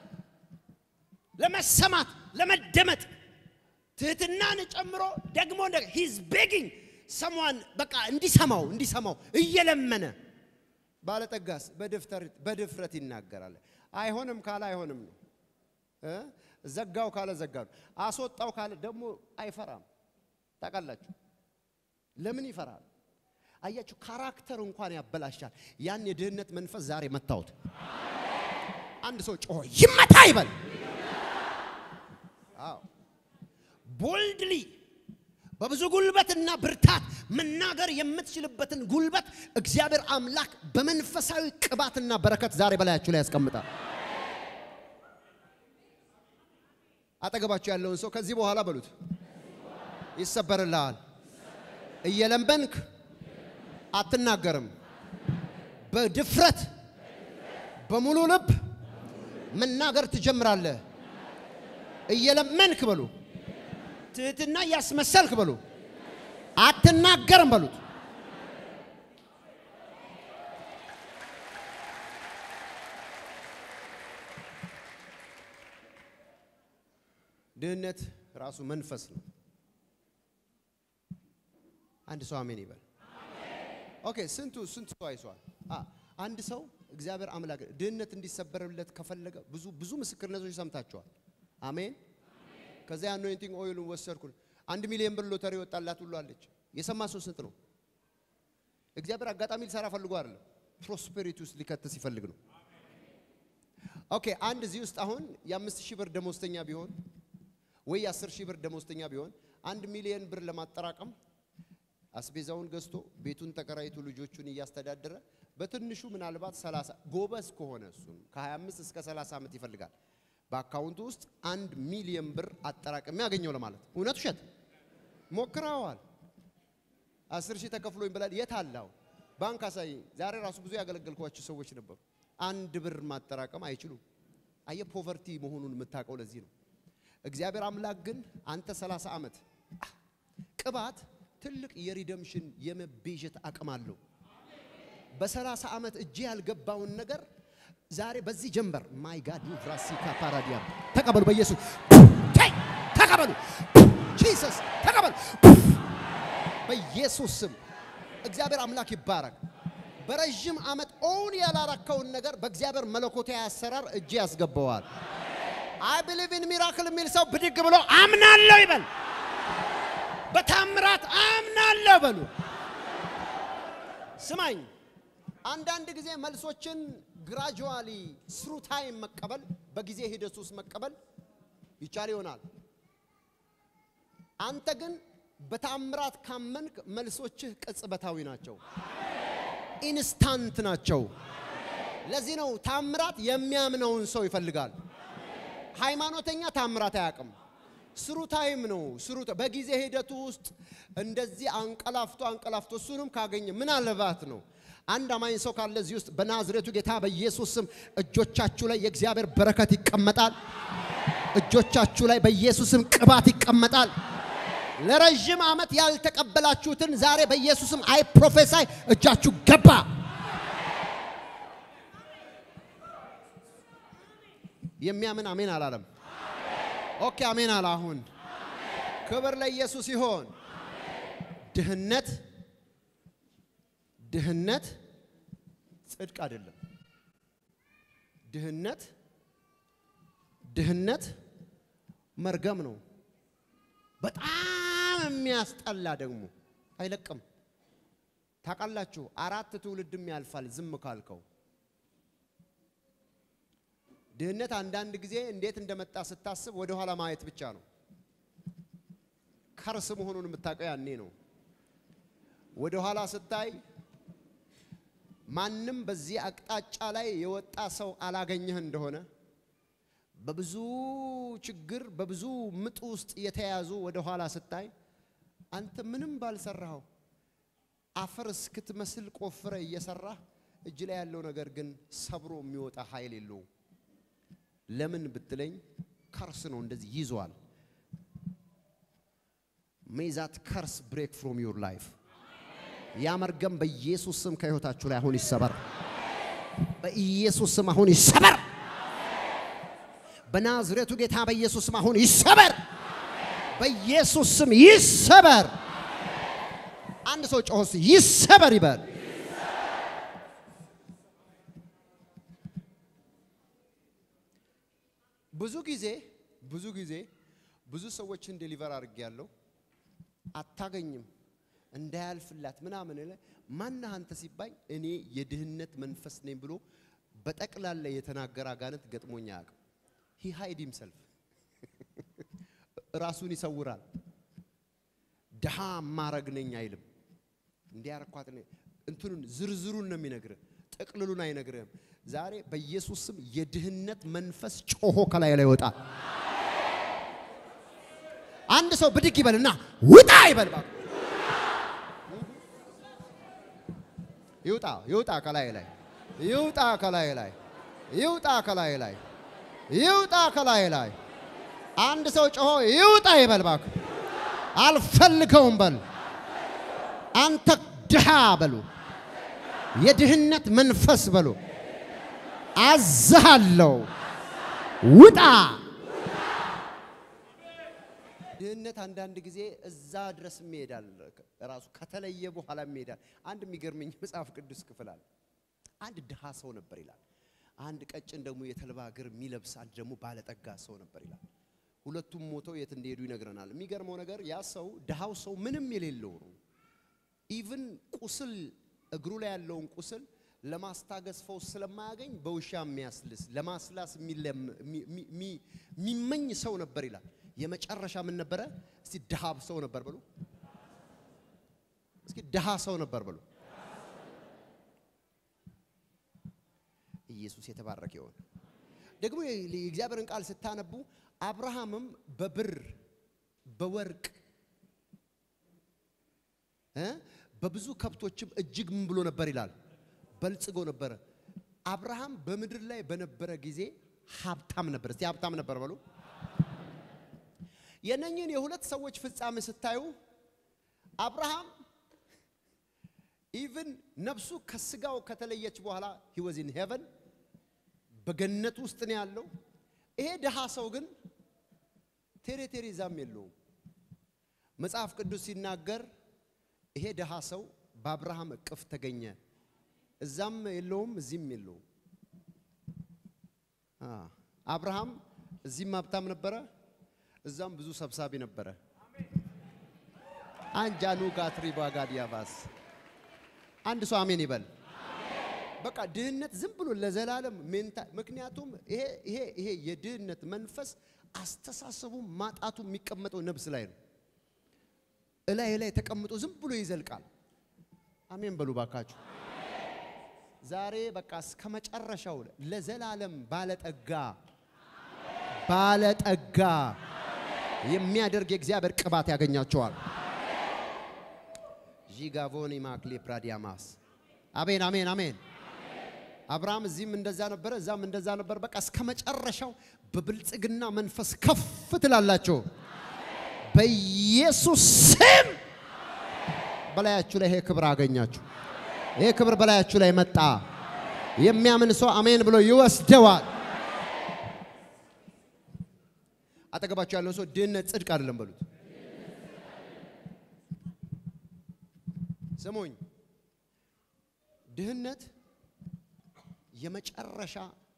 ለመሰማት ለመደመጥ ትህትናን ጨምሮ ደግሞ ሂዝ ቤጊንግ ሰሟን በቃ እንዲሰማው እንዲሰማው እየለመነ ባለጠጋስ በድፍረት ይናገራል። አይሆንም ካለ አይሆንም ነው። እ? ዘጋው ካለ ዘጋ ነው። አስወጣው ካለ ደግሞ አይፈራም። ታውቃላችሁ ለምን ይፈራል? አያችሁ፣ ካራክተር እንኳን ያበላሻል። ያን የድህነት መንፈስ ዛሬ መታወት። አንድ ሰው ጮሆ ይመታ ይበል። አዎ ቦልድሊ በብዙ ጉልበትና ብርታት መናገር የምትችልበትን ጉልበት እግዚአብሔር አምላክ በመንፈሳዊ ቅባትና በረከት ዛሬ በላያችሁ ላይ ያስቀምጣል። አጠገባችሁ ያለውን ሰው ከዚህ በኋላ በሉት ይሰበርልሃል። እየለመንክ አትናገርም። በድፍረት በሙሉ ልብ መናገር ትጀምራለህ። እየለመንክ በሉ ትህትና እያስመሰልክ በሉ አትናገርም በሉት። ድህነት ራሱ መንፈስ ነው። አንድ ሰው አሜን ይበል። ኦኬ ስንቱ ስንቱ ሰው አይሷል? አ አንድ ሰው እግዚአብሔር አምላክ ድህነት እንዲሰበርለት ከፈለገ ብዙ ብዙ ምስክርነቶች ሰምታችኋል። አሜን። ከዚያ አኖይንቲንግ ኦይሉን ወሰድኩ። አንድ ሚሊዮን ብር ሎተሪ ወጣላት ሁሉ አለች። የሰማ ሰው ስንት ነው? እግዚአብሔር አጋጣሚ ሊሰራ ፈልጎ አይደለም፣ ፕሮስፔሪቲ ውስጥ ሊከት ሲፈልግ ነው። ኦኬ አንድ እዚህ ውስጥ አሁን የአምስት ሺህ ብር ደሞዝተኛ ቢሆን ወይ የአስር ሺህ ብር ደሞዝተኛ ቢሆን አንድ ሚሊዮን ብር ለማጠራቀም አስቤዛውን ገዝቶ ቤቱን ተከራይቶ ልጆቹን እያስተዳደረ በትንሹ ምናልባት 30 ጎበዝ ከሆነ እሱም ከ25 እስከ 30 ዓመት ይፈልጋል። በአካውንቱ ውስጥ አንድ ሚሊዮን ብር አጠራቅሜ ያገኘው ለማለት እውነት ውሸት ሞክረዋል። አስር ሺህ ተከፍሎኝ ብላል። የት አላው ባንክ አሳይ። ዛሬ ራሱ ብዙ ያገለገልኳቸው ሰዎች ነበሩ። አንድ ብር ማጠራቀም አይችሉም። አየ ፖቨርቲ መሆኑን የምታውቀው ለዚህ ነው። እግዚአብሔር አምላክ ግን አንተ 30 ዓመት ቅባት ትልቅ የሪደምሽን የመቤዠት አቅም አለው። በ30 ዓመት እጄ ያልገባውን ነገር ዛሬ በዚህ ጀንበር ማይ ጋድ ዩ ራሲካ ፓራዲያ ተቀበሉ። በኢየሱስ ቴይ ተቀበሉ። ጂሰስ ተቀበሉ። በኢየሱስ ስም እግዚአብሔር አምላክ ይባረክ። በረዥም ዓመት ኦውን ያላረከውን ነገር በእግዚአብሔር መለኮታዊ አሰራር እጄ ያስገባዋል። አይ ብሊቭ ኢን ሚራክል የሚል ሰው ብድግ ብሎ አምናለሁ ይበል። በታምራት አምናለሁ በሉ። ስማኝ፣ አንዳንድ ጊዜ መልሶችን ግራጁዋሊ ስሩ ታይም መቀበል በጊዜ ሂደት ውስጥ መቀበል ይቻል ይሆናል። አንተ ግን በታምራት ካመንክ መልሶችህ ቅጽበታዊ ናቸው፣ ኢንስታንት ናቸው። ለዚህ ነው ታምራት የሚያምነውን ሰው ይፈልጋል። ሃይማኖተኛ ታምራት አያውቅም። ስሩ ታይም ነው። ስሩ በጊዜ ሂደቱ ውስጥ እንደዚህ አንቀላፍቶ አንቀላፍቶ እሱንም ካገኘ ምናልባት ነው። አንድ አማኝ ሰው ካለ እዚህ ውስጥ በናዝሬቱ ጌታ በኢየሱስ ስም እጆቻችሁ ላይ የእግዚአብሔር በረከት ይቀመጣል። እጆቻችሁ ላይ በኢየሱስ ስም ቅባት ይቀመጣል። ለረዥም ዓመት ያልተቀበላችሁትን ዛሬ በኢየሱስ ስም አይ ፕሮፌሳይ እጃችሁ ገባ። የሚያምን አሜን አላለም። ኦኬ አሜን አለ። አሁን ክብር ለኢየሱስ ይሆን። ድህነት ድህነት ጽድቅ አይደለም። ድህነት ድህነት መርገም ነው። በጣም የሚያስጠላ ደግሞ አይለቅም። ታውቃላችሁ፣ አራት ትውልድም ያልፋል ዝም ካልከው። ድህነት አንዳንድ ጊዜ እንዴት እንደመጣ ስታስብ ወደ ኋላ ማየት ብቻ ነው። ከርስ መሆኑን የምታውቀው ያኔ ነው። ወደ ኋላ ስታይ ማንም በዚህ አቅጣጫ ላይ የወጣ ሰው አላገኘህ እንደሆነ በብዙ ችግር በብዙ ምጥ ውስጥ የተያዙ ወደ ኋላ ስታይ አንተ ምንም ባልሰራኸው አፈር እስክትመስል ቆፍረ እየሰራህ እጅ ላይ ያለው ነገር ግን ሰብሮ የሚወጣ ኃይል የለውም። ለምን ብትለኝ ከርስ ነው እንደዚህ ይዟል። ሜይ ዛት ከርስ ብሬክ ፍሮም ዩር ላይፍ ያ መርገም በኢየሱስ ስም ከህይወታችሁ ላይ አሁን ይሰበር። በኢየሱስ ስም አሁን ይሰበር። በናዝሬቱ ጌታ በኢየሱስ ስም አሁን ይሰበር። በኢየሱስ ስም ይሰበር። አንድ ሰው ጮሆስ ይሰበር ይበል። ብዙ ጊዜ ብዙ ጊዜ ብዙ ሰዎችን ዴሊቨር አድርጌያለሁ። አታገኝም እንዳያልፍላት ምናምን ለ ማነህ አንተ ሲባኝ እኔ የድህነት መንፈስ ነኝ ብሎ በጠቅላላ የተናገረ አጋንንት ገጥሞኝ አያውቅም። ሂ ሃይድ ሂምሰልፍ ራሱን ይሰውራል። ድሃ ማረግ ነኝ አይልም። እንዲያረኳት እንትኑን ዝርዝሩን ነው የሚነግርህ፣ ጥቅልሉን አይነግርህም። ዛሬ በኢየሱስ ስም የድህነት መንፈስ ጮሆ ከላይ ላይ ይወጣል። አንድ ሰው ብድግ ይበልና ውጣ ይበል እባክህ። ይውጣ ይውጣ ከላይ ላይ ይውጣ ከላይ ላይ ይውጣ ከላይ ላይ ይውጣ ከላይ ላይ አንድ ሰው ጮሆ ይውጣ ይበል እባክህ። አልፈልገውም በል አንተ ድሃ በሉ የድህነት መንፈስ በሉ አዝሃለሁ ውጣ። ድህነት አንዳንድ ጊዜ እዛ ድረስ ይሄዳል። ራሱ ከተለየ በኋላ ይሄዳል። አንድ የሚገርመኝ መጽሐፍ ቅዱስ ክፍል አለ። አንድ ድሃ ሰው ነበር ይላል። አንድ ቀጭን ደግሞ የተልባ እግር የሚለብስ አንድ ደግሞ ባለጠጋ ሰው ነበር ይላል። ሁለቱም ሞተው የት እንደሄዱ ይነግረናል። የሚገርመው ነገር ያ ሰው ድሃው ሰው ምንም የሌለው ነው። ኢቭን ቁስል እግሩ ላይ ያለውን ቁስል ለማስታገስ ፈውስ ስለማያገኝ በውሻ የሚያስልስ ለማስላስ የሚመኝ ሰው ነበር ይላል። የመጨረሻ ምን ነበረ? እስቲ ድሃ ሰው ነበር በሉ። እስኪ ድሃ ሰው ነበር በሉ። ኢየሱስ የተባረከ ይሆን። ደግሞ የእግዚአብሔርን ቃል ስታነቡ አብርሃምም በብር በወርቅ እ በብዙ ከብቶችም እጅግ ምን ብሎ ነበር ይላል በልጽጎ ነበረ። አብርሃም በምድር ላይ በነበረ ጊዜ ሀብታም ነበር። እስቲ ሀብታም ነበር በሉ። የነኝን የሁለት ሰዎች ፍጻሜ ስታዩ አብርሃም ኢቭን ነፍሱ ከስጋው ከተለየች በኋላ ሂ ዋዝ ኢን ሄቨን በገነት ውስጥ ነው ያለው። ይሄ ድሃ ሰው ግን ቴሬ ቴሬ ዛም የለውም። መጽሐፍ ቅዱስ ሲናገር ይሄ ድሃ ሰው በአብርሃም እቅፍ ተገኘ። እዛም የለውም እዚህም የለውም። አብርሃም እዚህም ሀብታም ነበረ፣ እዛም ብዙ ሰብሳቢ ነበረ። አንጃኑ ጋትሪ ባጋዲያባስ አንድ ሰው አሜን ይበል። በቃ ድህነት ዝም ብሎ ለዘላለም ሜንታ ምክንያቱም ይሄ ይሄ ይሄ የድህነት መንፈስ አስተሳሰቡ ማጣቱ የሚቀመጠው ነብስ ላይ ነው። እላይ ላይ ተቀምጦ ዝም ብሎ ይዘልቃል። አሜን በሉ ባካችሁ። ዛሬ በቃ እስከ መጨረሻው ለዘላለም ባለጠጋ ባለጠጋ የሚያደርግ የእግዚአብሔር ቅባት ያገኛቸዋል። ዢጋቮኒ ማክሌ ፕራዲያማስ አሜን አሜን አሜን። አብርሃም እዚህም እንደዛ ነበረ፣ እዛም እንደዛ ነበር። በቃ እስከ መጨረሻው በብልጽግና መንፈስ ከፍ ትላላቸው። በኢየሱስ ስም በላያችሁ ላይ ይሄ ክብር አገኛችሁ። ይሄ ክብር በላያችሁ ላይ መጣ። የሚያምን ሰው አሜን ብሎ ይወስደዋል። አጠገባችሁ ያለው ሰው ድህነት ጽድቅ አይደለም በሉት። ስሙኝ፣ ድህነት የመጨረሻ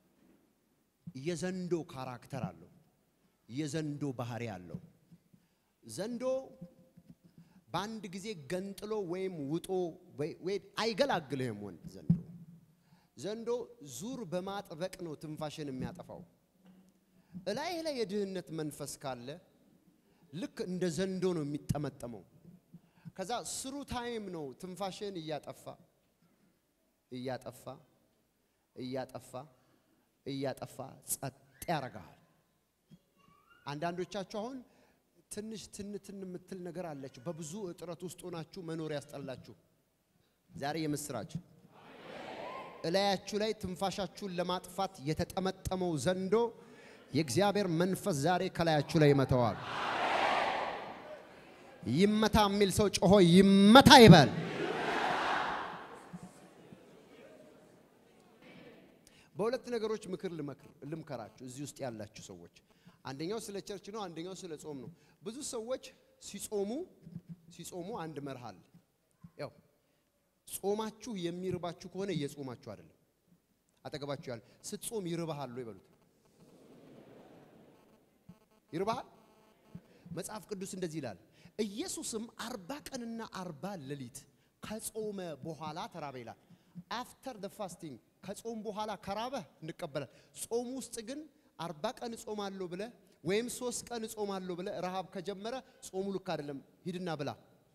የዘንዶ ካራክተር አለው። የዘንዶ ባህሪ አለው። ዘንዶ በአንድ ጊዜ ገንጥሎ ወይም ውጦ ወይ አይገላግልህም። ወንድ ዘንዶ ዘንዶ ዙር በማጥበቅ ነው ትንፋሽን የሚያጠፋው። እላይህ ላይ የድህነት መንፈስ ካለ ልክ እንደ ዘንዶ ነው የሚጠመጠመው። ከዛ ስሩ ታይም ነው ትንፋሽን እያጠፋ እያጠፋ እያጠፋ እያጠፋ ጸጥ ያረጋል። አንዳንዶቻችሁ አሁን ትንሽ ትንትን የምትል ነገር አለችሁ። በብዙ እጥረት ውስጥ ሆናችሁ መኖር ያስጠላችሁ። ዛሬ የምስራች እላያችሁ ላይ ትንፋሻችሁን ለማጥፋት የተጠመጠመው ዘንዶ የእግዚአብሔር መንፈስ ዛሬ ከላያችሁ ላይ ይመተዋል። ይመታ የሚል ሰው ጮሆ ይመታ ይበል። በሁለት ነገሮች ምክር ልመክር ልምከራችሁ እዚህ ውስጥ ያላችሁ ሰዎች፣ አንደኛው ስለ ቸርች ነው፣ አንደኛው ስለ ጾም ነው። ብዙ ሰዎች ሲጾሙ ሲጾሙ አንድ መርህ አለ። ያው ጾማችሁ የሚርባችሁ ከሆነ እየጾማችሁ አይደለም። አጠገባችሁ ያለ ስትጾም ይርባሃል ወይ በሉት። ይርባሃል? መጽሐፍ ቅዱስ እንደዚህ ይላል። ኢየሱስም አርባ ቀንና አርባ ሌሊት ከጾመ በኋላ ተራበ ይላል። አፍተር ደ ፋስቲንግ ከጾም በኋላ ከራበህ እንቀበላል። ጾም ውስጥ ግን አርባ ቀን እጾማለሁ ብለህ ወይም ሶስት ቀን እጾማለሁ ብለህ ረሃብ ከጀመረ ጾሙ ልክ አይደለም። ሂድና ብላ።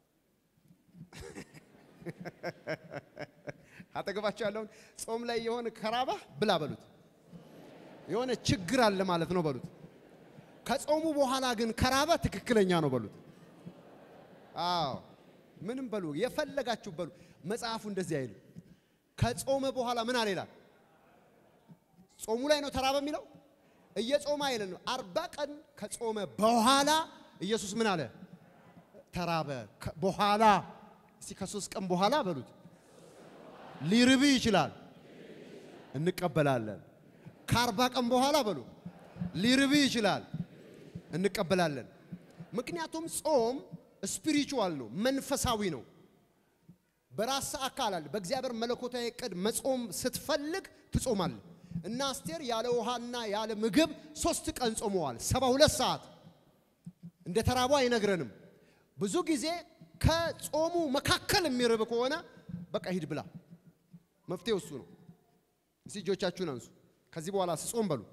አጠገባቸው ያለውን ጾም ላይ የሆነ ከራበህ ብላ በሉት። የሆነ ችግር አለ ማለት ነው በሉት። ከጾሙ በኋላ ግን ከራበ ትክክለኛ ነው በሉት። አዎ ምንም በሉ የፈለጋችሁ በሉ። መጽሐፉ እንደዚህ አይልም። ከጾመ በኋላ ምን አለ ይላል? ጾሙ ላይ ነው ተራበ የሚለው እየጾመ አይልም። አርባ ቀን ከጾመ በኋላ ኢየሱስ ምን አለ? ተራበ። ከ- በኋላ እስቲ ከሶስት ቀን በኋላ በሉት። ሊርብ ይችላል፣ እንቀበላለን። ከአርባ ቀን በኋላ በሉ ሊርብ ይችላል፣ እንቀበላለን። ምክንያቱም ጾም ስፒሪቹዋል ነው፣ መንፈሳዊ ነው። በራስ አካል አለ። በእግዚአብሔር መለኮታዊ ዕቅድ መጾም ስትፈልግ ትጾማለህ። እና አስቴር ያለ ውሃና ያለ ምግብ ሶስት ቀን ጾመዋል። ሰባ ሁለት ሰዓት እንደ ተራቡ አይነግረንም። ብዙ ጊዜ ከጾሙ መካከል የሚርብ ከሆነ በቃ ሂድ ብላ። መፍትሄው እሱ ነው። እስቲ እጆቻችሁን አንሱ። ከዚህ በኋላ ስጾም በሉ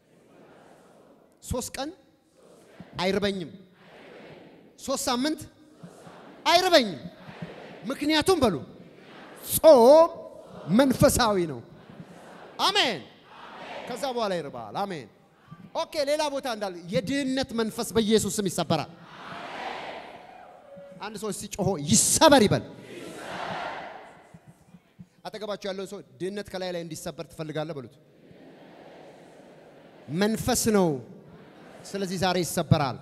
ሶስት ቀን አይርበኝም፣ ሶስት ሳምንት አይርበኝም። ምክንያቱም በሉ ጾም መንፈሳዊ ነው። አሜን። ከዛ በኋላ ይርባል። አሜን። ኦኬ። ሌላ ቦታ እንዳለ የድህነት መንፈስ በኢየሱስ ስም ይሰበራል። አንድ ሰው ሲጮሆ ይሰበር ይበል። አጠገባቸው ያለውን ሰው ድህነት ከላይ ላይ እንዲሰበር ትፈልጋለህ በሉት። መንፈስ ነው። ስለዚህ ዛሬ ይሰበራል።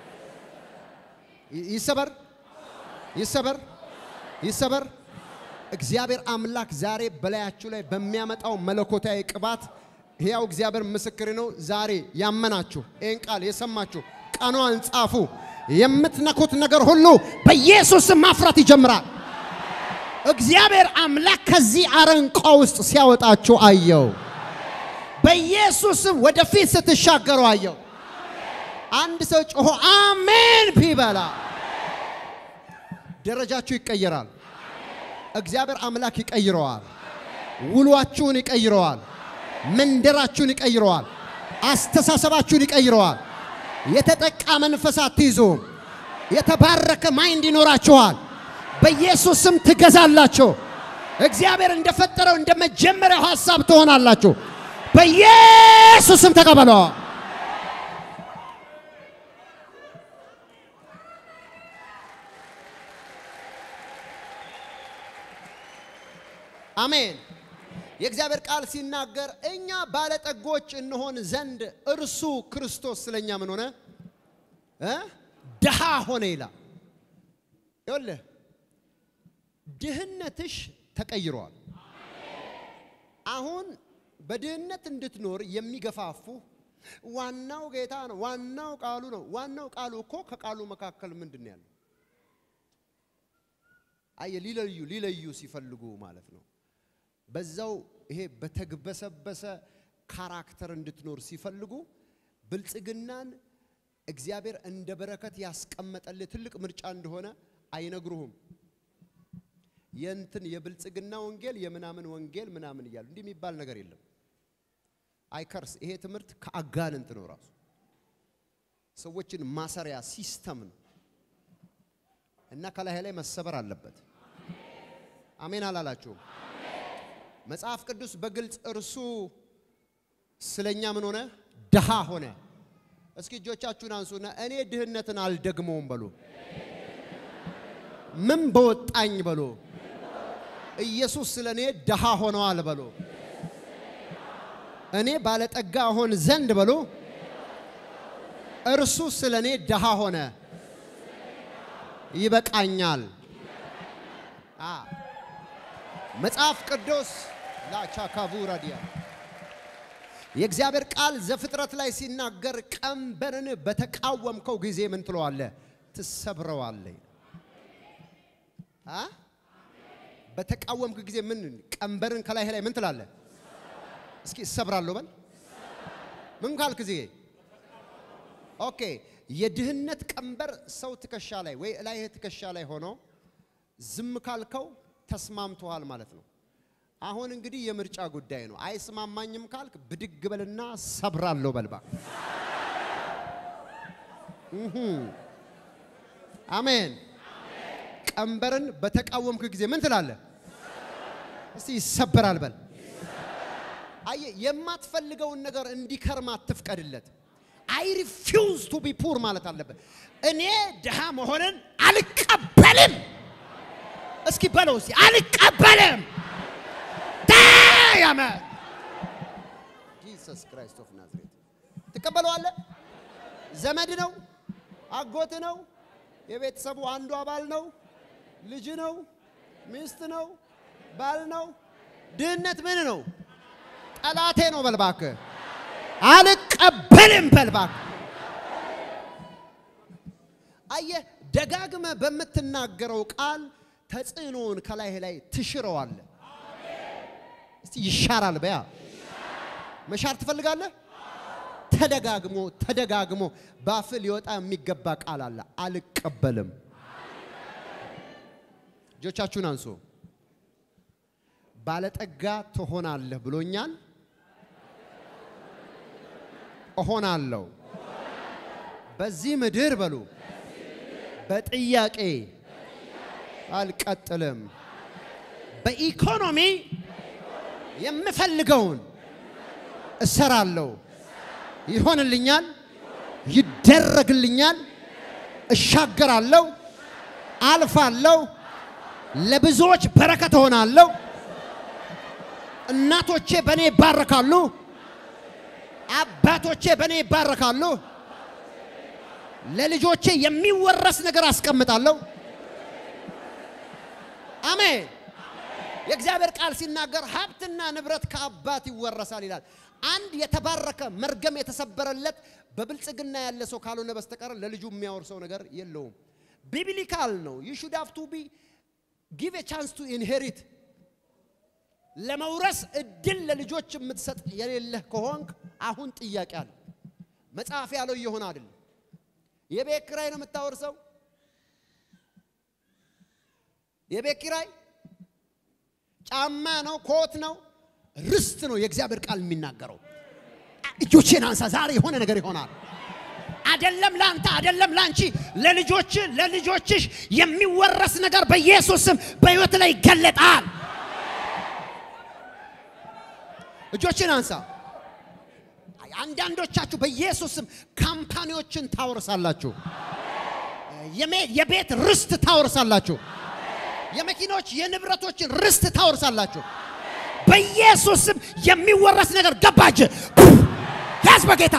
ይ- ይሰበር፣ ይሰበር፣ ይሰበር። እግዚአብሔር አምላክ ዛሬ በላያችሁ ላይ በሚያመጣው መለኮታዊ ቅባት ሕያው እግዚአብሔር ምስክር ነው። ዛሬ ያመናችሁ ይህን ቃል የሰማችሁ ቀኗን ጻፉ። የምትነኩት ነገር ሁሉ በኢየሱስ ስም ማፍራት ይጀምራል። እግዚአብሔር አምላክ ከዚህ አረንቋ ውስጥ ሲያወጣችሁ አየው። በኢየሱስም ወደፊት ስትሻገሩ አየው። አንድ ሰው ጮሆ አሜን ቢበላ ደረጃችሁ ይቀየራል። እግዚአብሔር አምላክ ይቀይረዋል። ውሏችሁን ይቀይረዋል። መንደራችሁን ይቀይረዋል። አስተሳሰባችሁን ይቀይረዋል። የተጠቃ መንፈስ አትይዙም። የተባረከ ማይንድ ይኖራችኋል። በኢየሱስ ስም ትገዛላችሁ። እግዚአብሔር እንደፈጠረው እንደ መጀመሪያው ሐሳብ ትሆናላችሁ። በኢየሱስ ስም ተቀበለው። አሜን። የእግዚአብሔር ቃል ሲናገር እኛ ባለጠጎች እንሆን ዘንድ እርሱ ክርስቶስ ስለኛ ምን ሆነ እ ድሃ ሆነ ይላል። ይኸውልህ ድህነትሽ ተቀይሯል። አሁን በድህነት እንድትኖር የሚገፋፉ ዋናው ጌታ ነው፣ ዋናው ቃሉ ነው። ዋናው ቃሉ እኮ ከቃሉ መካከል ምንድን ነው ያለው? አየ ሊለዩ ሊለዩ ሲፈልጉ ማለት ነው። በዛው ይሄ በተግበሰበሰ ካራክተር እንድትኖር ሲፈልጉ ብልጽግናን እግዚአብሔር እንደ በረከት ያስቀመጠልህ ትልቅ ምርጫ እንደሆነ አይነግሩህም። የእንትን የብልጽግና ወንጌል የምናምን ወንጌል ምናምን እያሉ እንዲህ የሚባል ነገር የለም። አይከርስ ይሄ ትምህርት ከአጋንንት ነው ራሱ ሰዎችን ማሰሪያ ሲስተም ነው እና ከላይ ላይ መሰበር አለበት። አሜን አላላችሁም? መጽሐፍ ቅዱስ በግልጽ እርሱ ስለኛ ምን ሆነ? ድሃ ሆነ። እስኪ እጆቻችሁን አንሱና እኔ ድህነትን አልደግመውም በሉ። ምን በወጣኝ በሉ። ኢየሱስ ስለ እኔ ድሃ ሆነዋል በሉ። እኔ ባለጠጋ ሆን ዘንድ በሉ። እርሱ ስለ እኔ ድሃ ሆነ። ይበቃኛል። አ መጽሐፍ ቅዱስ ላቻካቡ ራዲያ የእግዚአብሔር ቃል ዘፍጥረት ላይ ሲናገር ቀንበርን በተቃወምከው ጊዜ ምን ትለዋለህ? ትሰብረዋለህ። አ በተቃወምክ ጊዜ ምን ቀንበርን ከላይ ላይ ምን ትላለህ? እስኪ እሰብራለሁ በል። ምን ካልክ ጊዜ ኦኬ። የድህነት ቀንበር ሰው ትከሻ ላይ ወይ ላይ ትከሻ ላይ ሆኖ ዝም ካልከው ተስማምቶሃል ማለት ነው። አሁን እንግዲህ የምርጫ ጉዳይ ነው። አይስማማኝም ካልክ ብድግ በልና ሰብራለሁ በልባ። አሜን። ቀንበርን በተቃወምክ ጊዜ ምን ትላለህ? እስቲ ይሰበራል በል። አየህ፣ የማትፈልገውን ነገር እንዲከርም አትፍቀድለት። አይ ሪፊውዝ ቱ ቢ ፑር ማለት አለበት። እኔ ድሃ መሆንን አልቀበልም። እስኪ በለው እስቲ አልቀበልም። ዳያመ ጂሰስ ክራይስት ኦፍ ናዝሬት ትቀበለዋለህ። ዘመድ ነው፣ አጎት ነው፣ የቤተሰቡ አንዱ አባል ነው፣ ልጅ ነው፣ ሚስት ነው፣ ባል ነው። ድህነት ምን ነው? ጠላቴ ነው በልባክ። አልቀበልም በልባክ። አየህ፣ ደጋግመ በምትናገረው ቃል ተጽዕኖውን ከላይ ላይ ትሽረዋለህ። እስቲ ይሻራል በያ መሻር ትፈልጋለህ? ተደጋግሞ ተደጋግሞ ባፍ ሊወጣ የሚገባ ቃል አለ። አልቀበልም። እጆቻችሁን አንሱ። ባለጠጋ ትሆናለህ ብሎኛል። እሆናለሁ። በዚህ ምድር በሉ በጥያቄ አልቀጥልም። በኢኮኖሚ የምፈልገውን እሰራለሁ። ይሆንልኛል፣ ይደረግልኛል፣ እሻገራለሁ፣ አልፋለሁ፣ ለብዙዎች በረከት እሆናለሁ። እናቶቼ በእኔ ይባረካሉ፣ አባቶቼ በእኔ ይባረካሉ። ለልጆቼ የሚወረስ ነገር አስቀምጣለሁ። አሜን። የእግዚአብሔር ቃል ሲናገር ሀብትና ንብረት ከአባት ይወረሳል ይላል። አንድ የተባረከ መርገም የተሰበረለት በብልጽግና ያለ ሰው ካልሆነ በስተቀር ለልጁ የሚያወርሰው ነገር የለውም። ቢብሊካል ነው። ዩ ሹድ ሃቭ ቱ ቢ ጊቭ ኤ ቻንስ ቱ ኢንሄሪት ለመውረስ እድል ለልጆች የምትሰጥ የሌለህ ከሆንክ አሁን ጥያቄ አለ። መጽሐፍ ያለው እየሆነ አይደለም። የቤት ኪራይ ነው የምታወርሰው። የቤት ኪራይ ጫማ ነው፣ ኮት ነው፣ ርስት ነው። የእግዚአብሔር ቃል የሚናገረው እጆቼን አንሳ፣ ዛሬ የሆነ ነገር ይሆናል። አደለም ለአንተ አደለም ለአንቺ፣ ለልጆች ለልጆችሽ የሚወረስ ነገር በኢየሱስ ስም በሕይወት ላይ ይገለጣል። እጆችን አንሳ። አንዳንዶቻችሁ በኢየሱስ ስም ካምፓኒዎችን ታወርሳላችሁ። የቤት ርስት ታወርሳላችሁ። የመኪኖች የንብረቶችን ርስት ታወርሳላችሁ። በኢየሱስ ስም የሚወረስ ነገር ገባጅ ያዝ በጌታ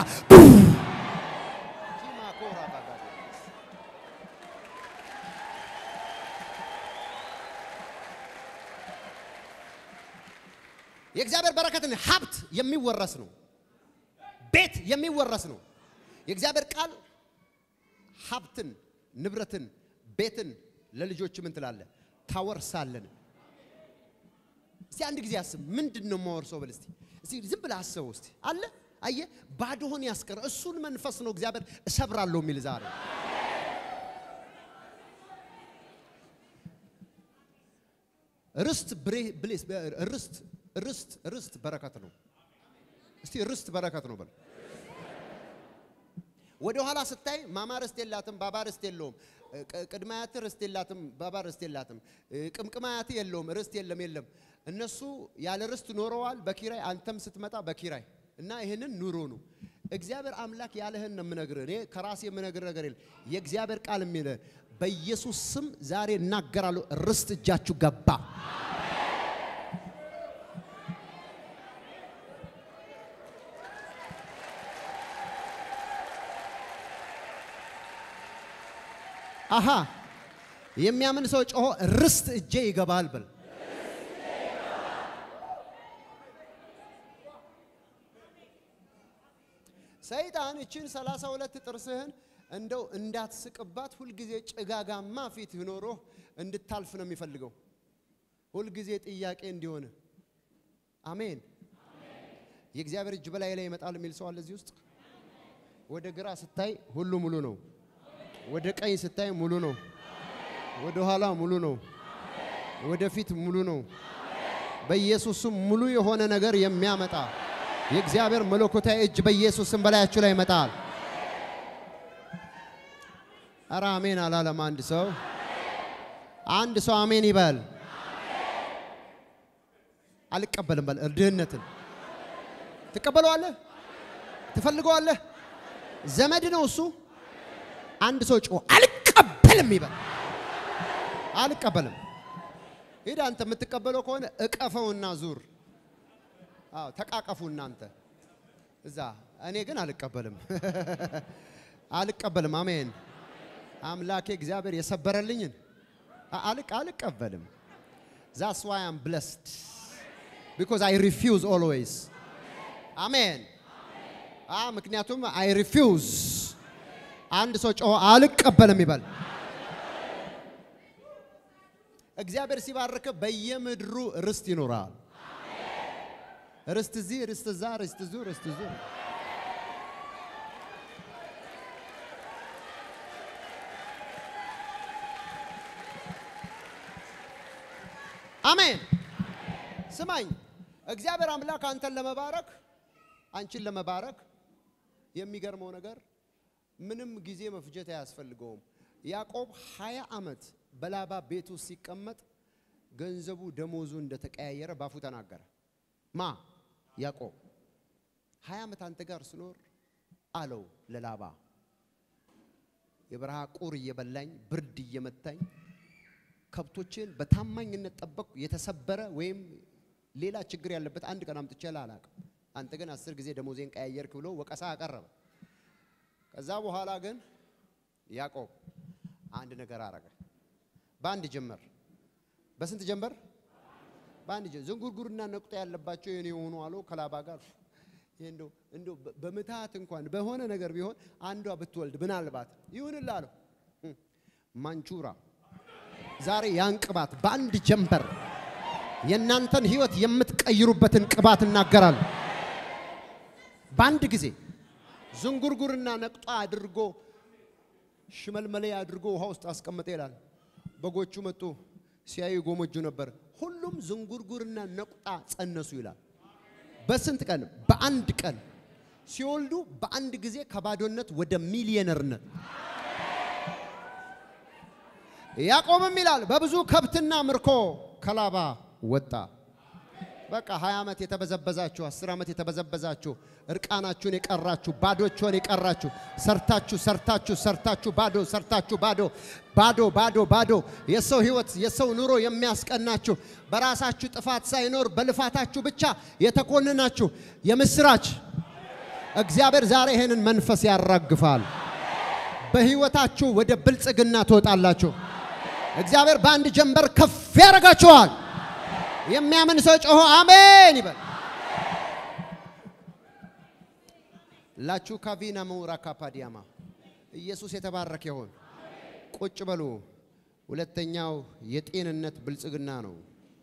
የእግዚአብሔር በረከትን ሀብት የሚወረስ ነው። ቤት የሚወረስ ነው። የእግዚአብሔር ቃል ሀብትን፣ ንብረትን፣ ቤትን ለልጆች ምን ትላለህ? ታወርሳለን። እስቲ አንድ ጊዜ አስብ። ምንድን ነው የማወርሰው ብል እስቲ እስቲ ዝም ብለህ አስበው እስቲ። አለ አየህ፣ ባዶህን ያስቀረ እሱን መንፈስ ነው እግዚአብሔር እሰብራለሁ የሚል ዛሬ ርስት ብሌስ ርስት ርስት ርስት በረከት ነው። እስቲ ርስት በረከት ነው በል። ወደ ኋላ ስታይ ማማ ርስት የላትም፣ ባባ ርስት የለውም። ቅድመ አያት ርስት የላትም፣ ባባ ርስት የላትም። ቅምቅም አያት የለውም፣ ርስት የለም የለም። እነሱ ያለ ርስት ኖረዋል በኪራይ አንተም ስትመጣ በኪራይ እና ይህንን ኑሮ ነው። እግዚአብሔር አምላክ ያለህን ነው የምነግርህ። እኔ ከራሴ የምነግርህ ነገር የለም። የእግዚአብሔር ቃል የሚልህ በኢየሱስ ስም ዛሬ እናገራለሁ። ርስት እጃችሁ ገባ። አሃ የሚያምን ሰው ጮሆ ርስት እጄ ይገባል ብል ሰይጣን እችን ሰላሳ ሁለት ጥርስህን እንደው እንዳትስቅባት ሁልጊዜ ጭጋጋማ ፊት ኖሮ እንድታልፍ ነው የሚፈልገው። ሁልጊዜ ጥያቄ እንዲሆን አሜን። የእግዚአብሔር እጅ በላይ ላይ ይመጣል የሚል ሰው አለ እዚህ ውስጥ። ወደ ግራ ስታይ ሁሉ ሙሉ ነው። ወደ ቀኝ ስታይ ሙሉ ነው። ወደ ኋላ ሙሉ ነው። ወደ ፊት ሙሉ ነው። በኢየሱስም ሙሉ የሆነ ነገር የሚያመጣ የእግዚአብሔር መለኮታዊ እጅ በኢየሱስም በላያችሁ ላይ ይመጣል። ኧረ አሜን አላለም አንድ ሰው። አንድ ሰው አሜን ይበል። አልቀበልም በል። ድህነትን ትቀበለዋለህ? ትፈልገዋለህ? ዘመድ ነው እሱ። አንድ ሰው ጮ አልቀበልም ይበል። አልቀበልም። ሂድ አንተ የምትቀበለው ከሆነ እቀፈውና ዙር። አዎ ተቃቀፉ እናንተ እዛ። እኔ ግን አልቀበልም፣ አልቀበልም። አሜን። አምላኬ እግዚአብሔር የሰበረልኝን አልቅ አልቀበልም። ዛስ ዋይ አም ብለስድ ቢኮዝ አይ ሪፊውዝ ኦልዌይስ። አሜን። አ ምክንያቱም አይ ሪፊውዝ። አንድ ሰው ጮሆ አልቀበልም ይበል። እግዚአብሔር ሲባርክ በየምድሩ ርስት ይኖራል። ርስት እዚህ፣ ርስት እዛ፣ ርስት እዙ፣ ርስት እዙ። አሜን። ስማኝ፣ እግዚአብሔር አምላክ አንተን ለመባረክ አንቺን ለመባረክ የሚገርመው ነገር ምንም ጊዜ መፍጀት አያስፈልገውም። ያዕቆብ ሀያ ዓመት በላባ ቤት ውስጥ ሲቀመጥ ገንዘቡ ደሞዙ እንደተቀያየረ ባፉ ተናገረ። ማ ያዕቆብ ሀያ ዓመት አንተ ጋር ስኖር አለው ለላባ የበረሃ ቁር እየበላኝ ብርድ እየመታኝ ከብቶችን በታማኝነት ጠበቅኩ። የተሰበረ ወይም ሌላ ችግር ያለበት አንድ ቀን አምጥቼ አላውቅም። አንተ ግን አስር ጊዜ ደሞዜን ቀያየርክ ብሎ ወቀሳ አቀረበ። ከዛ በኋላ ግን ያዕቆብ አንድ ነገር አረገ። በአንድ ጀመር። በስንት ጀመር? በአንድ ጀመር። ዝንጉርጉርና ነቁጣ ያለባቸው የኔ የሆኑ አለው ከላባ ጋር እንደው እንደው በምትሃት እንኳን በሆነ ነገር ቢሆን አንዷ ብትወልድ ምናልባት ይሁንልህ አለው። ማንቹራ ዛሬ ያን ቅባት በአንድ ጀንበር የእናንተን ህይወት የምትቀይሩበትን ቅባት እናገራለሁ። በአንድ ጊዜ ዝንጉርጉርና ነቁጣ አድርጎ ሽመልመሌ አድርጎ ውሃ ውስጥ አስቀመጠ ይላል። በጎቹ መጡ፣ ሲያዩ ጎመጁ ነበር። ሁሉም ዝንጉርጉርና ነቁጣ ጸነሱ ይላል። በስንት ቀን? በአንድ ቀን ሲወልዱ በአንድ ጊዜ ከባዶነት ወደ ሚሊየነርነት። ያዕቆብም ይላል በብዙ ከብትና ምርኮ ከላባ ወጣ። በቃ 20 ዓመት የተበዘበዛችሁ 10 ዓመት የተበዘበዛችሁ እርቃናችሁን የቀራችሁ ባዶችሁን የቀራችሁ ሰርታችሁ ሰርታችሁ ሰርታችሁ ባዶ ሰርታችሁ ባዶ ባዶ ባዶ ባዶ የሰው ህይወት የሰው ኑሮ የሚያስቀናችሁ በራሳችሁ ጥፋት ሳይኖር በልፋታችሁ ብቻ የተኮንናችሁ የምስራች እግዚአብሔር ዛሬ ይሄንን መንፈስ ያራግፋል። በህይወታችሁ ወደ ብልጽግና ትወጣላችሁ። እግዚአብሔር በአንድ ጀንበር ከፍ ያደርጋችኋል። የሚያምን ሰው ጮሆ አሜን ይበል። ላችሁ ካቪና መውራ ካፓዲያማ ኢየሱስ የተባረከ ይሆን። ቁጭ በሉ። ሁለተኛው የጤንነት ብልጽግና ነው።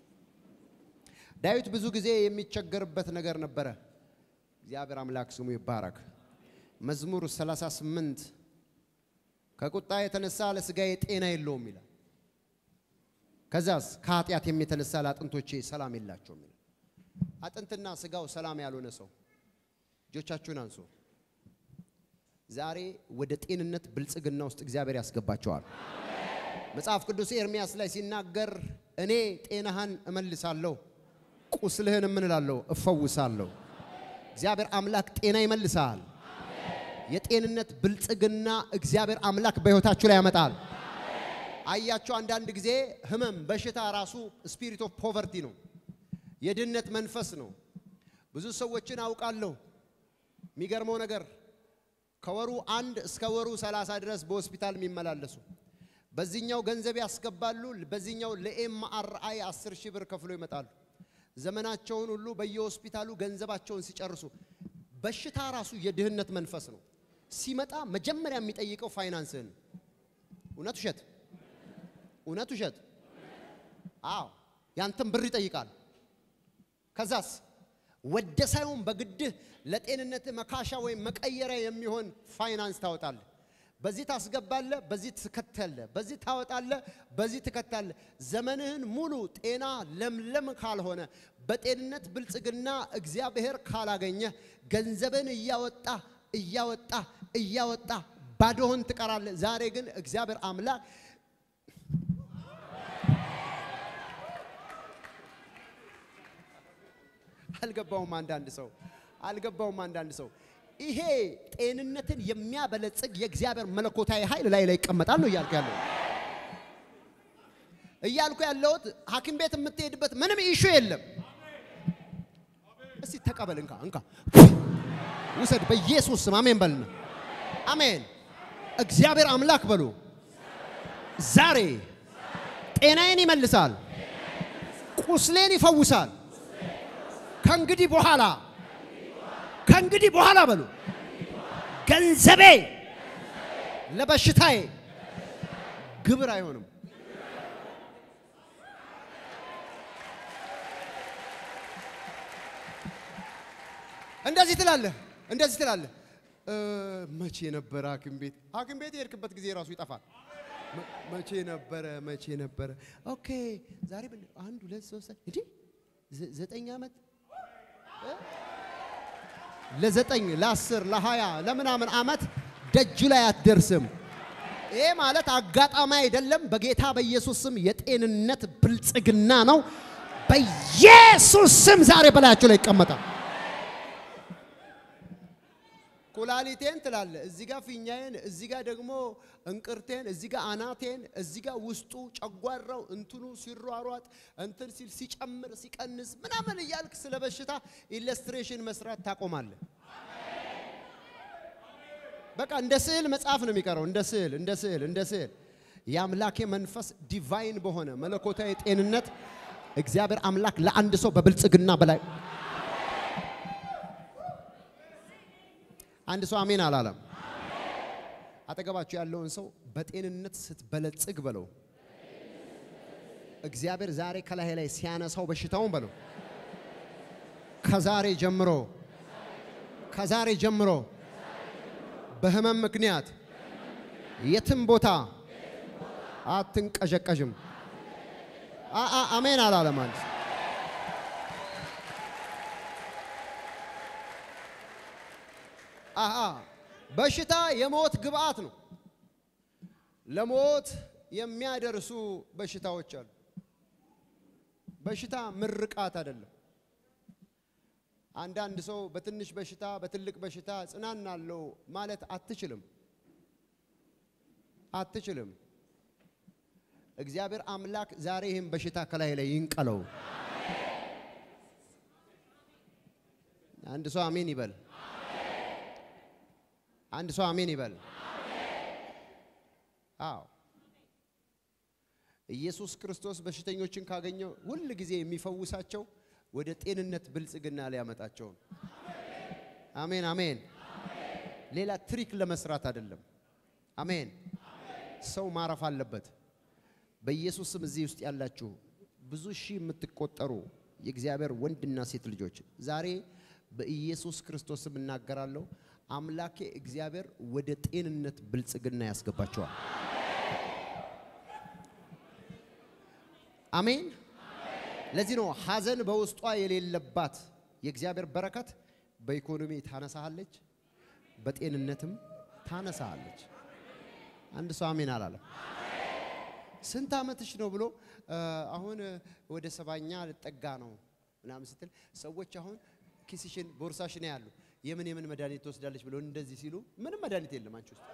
ዳዊት ብዙ ጊዜ የሚቸገርበት ነገር ነበረ። እግዚአብሔር አምላክ ስሙ ይባረክ። መዝሙር 38 ከቁጣ የተነሳ ለስጋዬ ጤና የለውም ይላል። ከዛስ ከኃጢአት የተነሳ ለአጥንቶቼ ሰላም የላቸውም ይላል። አጥንትና ስጋው ሰላም ያልሆነ ሰው እጆቻችሁን አንሱ። ዛሬ ወደ ጤንነት ብልጽግና ውስጥ እግዚአብሔር ያስገባቸዋል። መጽሐፍ ቅዱስ ኤርሚያስ ላይ ሲናገር እኔ ጤናህን እመልሳለሁ፣ ቁስልህን እምንላለሁ እፈውሳለሁ። እግዚአብሔር አምላክ ጤና ይመልሳል። የጤንነት ብልጽግና እግዚአብሔር አምላክ በሕይወታችሁ ላይ ያመጣል። አያችሁ፣ አንዳንድ ጊዜ ህመም፣ በሽታ ራሱ ስፒሪት ኦፍ ፖቨርቲ ነው፣ የድህነት መንፈስ ነው። ብዙ ሰዎችን አውቃለሁ። የሚገርመው ነገር ከወሩ አንድ እስከ ወሩ ሰላሳ ድረስ በሆስፒታል የሚመላለሱ በዚህኛው ገንዘብ ያስገባሉ፣ በዚህኛው ለኤምአርአይ 10 ሺህ ብር ከፍሎ ይመጣሉ። ዘመናቸውን ሁሉ በየሆስፒታሉ ገንዘባቸውን ሲጨርሱ በሽታ ራሱ የድህነት መንፈስ ነው። ሲመጣ መጀመሪያ የሚጠይቀው ፋይናንስህን ነው። እውነት ውሸት? እውነት ውሸት? አዎ ያንተን ብር ይጠይቃል። ከዛስ ወደ ሳይሆን በግድህ ለጤንነት መካሻ ወይም መቀየሪያ የሚሆን ፋይናንስ ታወጣለህ። በዚህ ታስገባለህ፣ በዚህ ትከታለህ፣ በዚህ ታወጣለህ፣ በዚህ ትከታለህ። ዘመንህን ሙሉ ጤና ለምለም ካልሆነ በጤንነት ብልጽግና እግዚአብሔር ካላገኘ ገንዘብን እያወጣ እያወጣ እያወጣ ባዶህን ትቀራለህ። ዛሬ ግን እግዚአብሔር አምላክ አልገባውም። አንዳንድ ሰው አልገባውም። አንዳንድ ሰው ይሄ ጤንነትን የሚያበለጽግ የእግዚአብሔር መለኮታዊ ኃይል ላይ ላይ ይቀመጣል ነው እያልኩ ያለው እያልኩ ያለሁት ሐኪም ቤት የምትሄድበት ምንም ኢሹ የለም። እስቲ ተቀበል፣ እንካ እንካ ውሰድ፣ በኢየሱስ ስም አሜን በልና አሜን። እግዚአብሔር አምላክ በሉ ዛሬ ጤናዬን ይመልሳል፣ ቁስሌን ይፈውሳል። ከእንግዲህ በኋላ ከእንግዲህ በኋላ በሉ ገንዘቤ ለበሽታዬ ግብር አይሆንም። እንደዚህ ትላለህ፣ እንደዚህ ትላለህ። እ መቼ ነበረ ሐኪም ቤት ሐኪም ቤት የሄድክበት ጊዜ ራሱ ይጠፋል። መ- መቼ ነበረ መቼ ነበረ? ኦኬ ዛሬ ምን አንድ ሁለት ሶስት እንዴ ዘ- ዘጠኝ ዓመት እ? ለዘጠኝ ለአስር ለሀያ ለምናምን ዓመት ደጅ ላይ አትደርስም። ይሄ ማለት አጋጣሚ አይደለም። በጌታ በኢየሱስ ስም የጤንነት ብልጽግና ነው። በኢየሱስ ስም ዛሬ በላያቸው ላይ ይቀመጣል። ኩላሊቴን ትላለ፣ እዚህ ጋር ፊኛዬን፣ እዚህ ጋር ደግሞ እንቅርቴን፣ እዚህ ጋር አናቴን፣ እዚህ ጋር ውስጡ ጨጓራው እንትኑ ሲሯሯጥ እንትን ሲል ሲጨምር ሲቀንስ ምናምን እያልክ ስለ በሽታ ኢለስትሬሽን መስራት ታቆማለህ። በቃ እንደ ስዕል መጽሐፍ ነው የሚቀረው። እንደ ስዕል እንደ ስዕል እንደ ስዕል የአምላኬ መንፈስ ዲቫይን በሆነ መለኮታዊ ጤንነት እግዚአብሔር አምላክ ለአንድ ሰው በብልጽግና በላይ አንድ ሰው አሜን አላለም። አጠገባችሁ ያለውን ሰው በጤንነት ስትበለጽግ በለው። እግዚአብሔር ዛሬ ከላይ ላይ ሲያነሳው በሽታውን በለው። ከዛሬ ጀምሮ ከዛሬ ጀምሮ በህመም ምክንያት የትም ቦታ አትንቀዠቀዥም። አ- አ- አሜን አላለም አንድ ሰው። አሃ በሽታ የሞት ግብአት ነው። ለሞት የሚያደርሱ በሽታዎች አሉ። በሽታ ምርቃት አይደለም። አንዳንድ ሰው በትንሽ በሽታ በትልቅ በሽታ ጽናናለሁ ማለት አትችልም አትችልም። እግዚአብሔር አምላክ ዛሬ ይህን በሽታ ከላይ ላይ ይንቀለው። አንድ ሰው አሜን ይበል። አንድ ሰው አሜን ይበል። አዎ ኢየሱስ ክርስቶስ በሽተኞችን ካገኘው ሁል ጊዜ የሚፈውሳቸው ወደ ጤንነት ብልጽግና ሊያመጣቸው ነው። አሜን አሜን። ሌላ ትሪክ ለመስራት አይደለም። አሜን። ሰው ማረፍ አለበት። በኢየሱስ ስም እዚህ ውስጥ ያላችሁ ብዙ ሺህ የምትቆጠሩ የእግዚአብሔር ወንድና ሴት ልጆች ዛሬ በኢየሱስ ክርስቶስ ስም እናገራለሁ። አምላኬ እግዚአብሔር ወደ ጤንነት ብልጽግና ያስገባቸዋል። አሜን። ለዚህ ነው ሐዘን በውስጧ የሌለባት የእግዚአብሔር በረከት በኢኮኖሚ ታነሳሃለች፣ በጤንነትም ታነሳሃለች። አንድ ሰው አሜን አላለም። ስንት ዓመትሽ ነው ብሎ እ፣ አሁን ወደ ሰባኛ ልጠጋ ነው ምናምን ስትል ሰዎች አሁን ኪስሽን ቦርሳሽን ያሉ የምን የምን መድኃኒት ትወስዳለች ብሎ እንደዚህ ሲሉ ምንም መድኃኒት የለም አንቺ ውስጥ።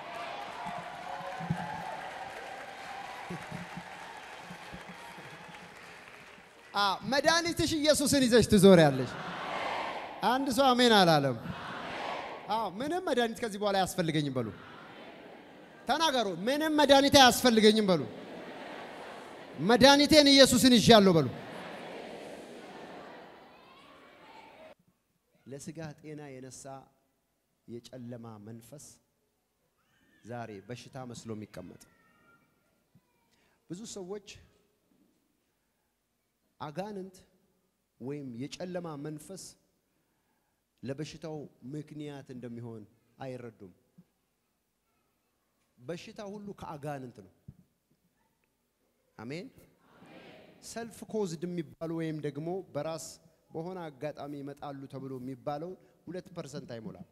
አ መድኃኒትሽ ኢየሱስን ይዘሽ ትዞሪያለሽ። አንድ ሰው አሜን አላለም። አዎ ምንም መድኃኒት ከዚህ በኋላ አያስፈልገኝም በሉ። ተናገሩ። ምንም መድኃኒት አያስፈልገኝም በሉ። መድኃኒቴን ኢየሱስን ይዣለሁ በሉ። ለስጋ ጤና የነሳ የጨለማ መንፈስ ዛሬ በሽታ መስሎ የሚቀመጥ ብዙ ሰዎች አጋንንት ወይም የጨለማ መንፈስ ለበሽታው ምክንያት እንደሚሆን አይረዱም። በሽታ ሁሉ ከአጋንንት ነው። አሜን። ሰልፍ ኮዝድ የሚባሉ ወይም ደግሞ በራስ በሆነ አጋጣሚ ይመጣሉ ተብሎ የሚባለው ሁለት ፐርሰንት አይሞላም።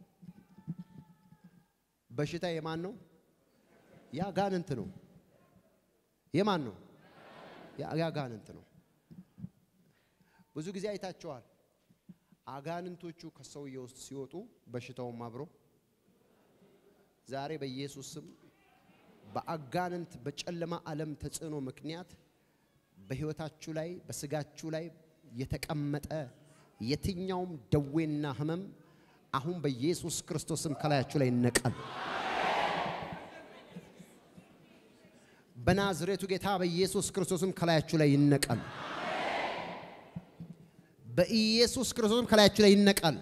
በሽታ የማን ነው? የአጋንንት ነው። የማን ነው? የአጋንንት ነው። ብዙ ጊዜ አይታቸዋል። አጋንንቶቹ ከሰውየው ውስጥ ሲወጡ በሽታውም አብሮ ዛሬ በኢየሱስ ስም በአጋንንት በጨለማ ዓለም ተጽዕኖ ምክንያት በሕይወታችሁ ላይ በስጋችሁ ላይ የተቀመጠ የትኛውም ደዌና ሕመም አሁን በኢየሱስ ክርስቶስም ከላያችሁ ላይ ይነቀል። በናዝሬቱ ጌታ በኢየሱስ ክርስቶስም ከላያችሁ ላይ ይነቀል። በኢየሱስ ክርስቶስም ከላያችሁ ላይ ይነቀል።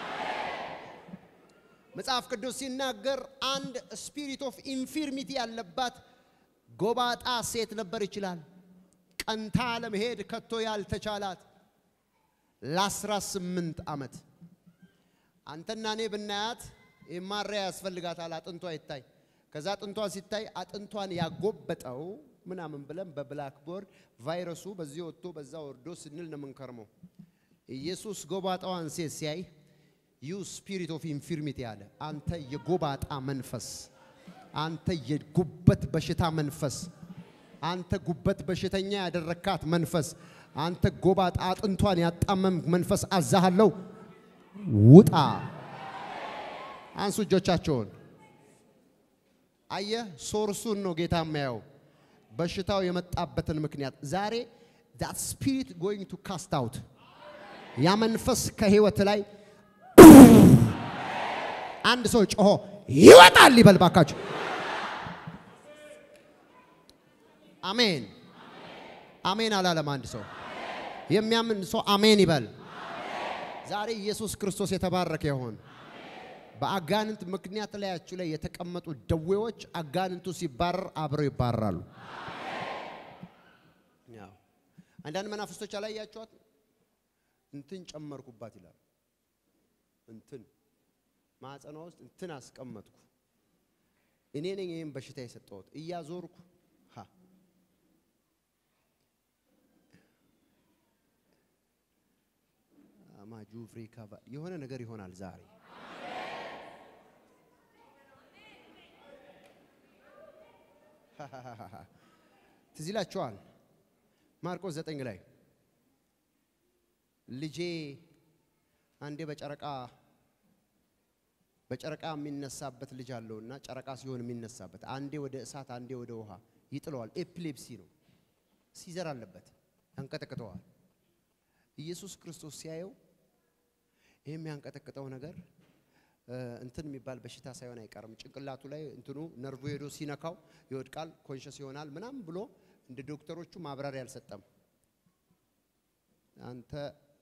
መጽሐፍ ቅዱስ ሲናገር አንድ ስፒሪት ኦፍ ኢንፊርሚቲ ያለባት ጎባጣ ሴት ነበር ይችላል ቀንታ ለመሄድ ከቶ ያልተቻላት ለአስራ ስምንት ዓመት አንተና እኔ ብናያት ማሪያ ያስፈልጋታል። አጥንቷ ይታይ። ከዛ አጥንቷ ሲታይ አጥንቷን ያጎበጠው ምናምን ብለን በብላክቦርድ ቫይረሱ በዚህ ወጥቶ በዛ ወርዶ ስንል ነው የምንከርመው። ኢየሱስ ጎባጣዋን ሴት ሲያይ ዩ ስፒሪት ኦፍ ኢንፊርሚቲ አለ። አንተ የጎባጣ መንፈስ፣ አንተ የጉበት በሽታ መንፈስ፣ አንተ ጉበት በሽተኛ ያደረካት መንፈስ፣ አንተ ጎባጣ አጥንቷን ያጣመም መንፈስ አዛሃለሁ፣ ውጣ። አንሱ እጆቻቸውን። አየህ፣ ሶርሱን ነው ጌታ የሚያየው፣ በሽታው የመጣበትን ምክንያት። ዛሬ ዳት ስፒሪት ጎይንግ ቱ ካስት አውት ያ መንፈስ ከህይወት ላይ አንድ ሰው ጮሆ ይወጣል ይበል ባካችሁ። አሜን አሜን አላለም አንድ ሰው። የሚያምን ሰው አሜን ይበል። ዛሬ ኢየሱስ ክርስቶስ የተባረከ ይሆን። በአጋንንት ምክንያት ላያችሁ ላይ የተቀመጡ ደዌዎች አጋንንቱ ሲባረር አብረው ይባረራሉ። ያው አንዳንድ መናፍስቶች አላያችኋት? እንትን ጨመርኩባት ይላል። እንትን ማዕፀኗ ውስጥ እንትን አስቀመጥኩ እኔ ነኝ ይህን በሽታ የሰጠሁት እያዞርኩ ሀ አማጁ ፍሪካ የሆነ ነገር ይሆናል ዛሬ ትዝ ይላችኋል ማርቆስ ዘጠኝ ላይ ልጄ አንዴ በጨረቃ በጨረቃ የሚነሳበት ልጅ አለውና ጨረቃ ሲሆን የሚነሳበት አንዴ ወደ እሳት አንዴ ወደ ውሃ ይጥለዋል። ኤፒሌፕሲ ነው፣ ሲዘር አለበት፣ ያንቀጠቅጠዋል። ኢየሱስ ክርስቶስ ሲያየው ይህ የሚያንቀጠቅጠው ነገር እንትን የሚባል በሽታ ሳይሆን አይቀርም። ጭንቅላቱ ላይ እንትኑ ነርቮ ሄዶ ሲነካው ይወድቃል፣ ኮንሸስ ይሆናል ምናምን ብሎ እንደ ዶክተሮቹ ማብራሪያ አልሰጠም። አንተ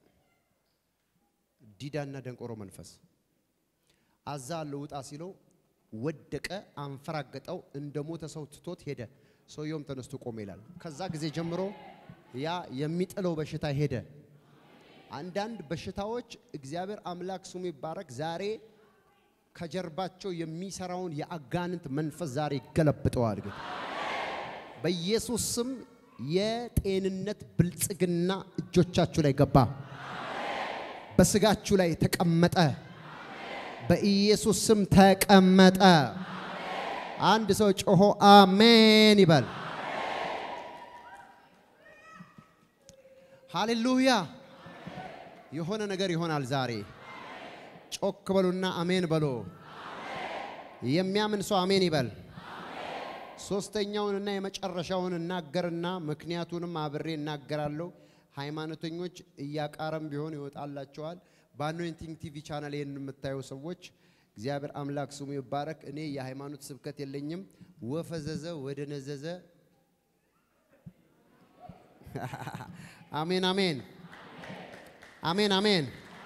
ዲዳና ደንቆሮ መንፈስ አዛ አለው ውጣ ሲለው ወደቀ፣ አንፈራገጠው፣ እንደ ሞተ ሰው ትቶት ሄደ። ሰውየውም ተነስቶ ቆመ ይላል። ከዛ ጊዜ ጀምሮ ያ የሚጥለው በሽታ ሄደ። አንዳንድ በሽታዎች እግዚአብሔር አምላክ ስሙ ይባረክ፣ ዛሬ ከጀርባቸው የሚሰራውን የአጋንንት መንፈስ ዛሬ ይገለብጠዋል። ግን በኢየሱስ ስም የጤንነት ብልጽግና እጆቻችሁ ላይ ገባ፣ በስጋችሁ ላይ ተቀመጠ። በኢየሱስ ስም ተቀመጠ። አንድ ሰው ጮሆ አሜን ይበል። ሃሌሉያ! የሆነ ነገር ይሆናል ዛሬ። ጮክ በሉና አሜን በሉ። የሚያምን ሰው አሜን ይበል። ሶስተኛውንና የመጨረሻውን እናገርና ምክንያቱንም አብሬ እናገራለሁ። ሃይማኖተኞች እያቃረም ቢሆን ይወጣላቸዋል። በአኖይንቲንግ ቲቪ ቻናል ይህን የምታዩ ሰዎች እግዚአብሔር አምላክ ስሙ ይባረክ። እኔ የሃይማኖት ስብከት የለኝም። ወፈዘዘ ወደ ነዘዘ አሜን አሜን አሜን አሜን።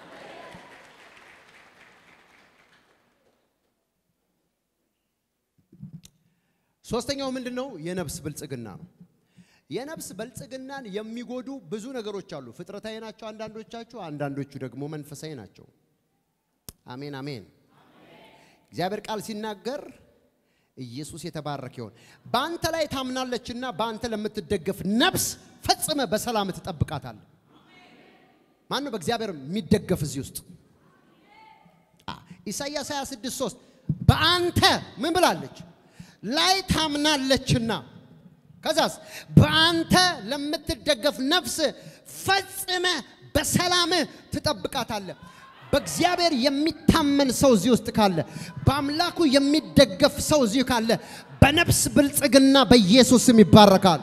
ሶስተኛው ምንድን ነው? የነፍስ ብልጽግና ነው። የነፍስ ብልጽግናን የሚጎዱ ብዙ ነገሮች አሉ። ፍጥረታዊ ናቸው አንዳንዶቻችሁ፣ አንዳንዶቹ ደግሞ መንፈሳዊ ናቸው። አሜን አሜን። እግዚአብሔር ቃል ሲናገር ኢየሱስ የተባረከ ይሆን። በአንተ ላይ ታምናለችና በአንተ ለምትደገፍ ነፍስ ፈጽመ በሰላም ትጠብቃታለህ። ማን ነው በእግዚአብሔር የሚደገፍ እዚህ ውስጥ? አ፣ ኢሳይያስ 26 3 በአንተ ምን ብላለች? ላይ ታምናለችና ከዛስ በአንተ ለምትደገፍ ነፍስ ፈጽመ በሰላም ትጠብቃታለህ። በእግዚአብሔር የሚታመን ሰው እዚህ ውስጥ ካለ፣ በአምላኩ የሚደገፍ ሰው እዚህ ካለ በነፍስ ብልጽግና በኢየሱስም ይባረካል።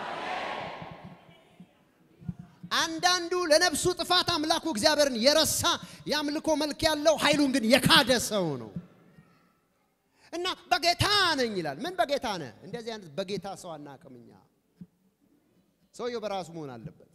አንዳንዱ ለነፍሱ ጥፋት አምላኩ እግዚአብሔርን የረሳ የአምልኮ መልክ ያለው ኃይሉን ግን የካደ ሰው ነው እና በጌታ ነኝ ይላል። ምን በጌታ ነህ? እንደዚህ አይነት በጌታ ሰው አናውቅም እኛ። ሰውየው በራሱ መሆን አለበት።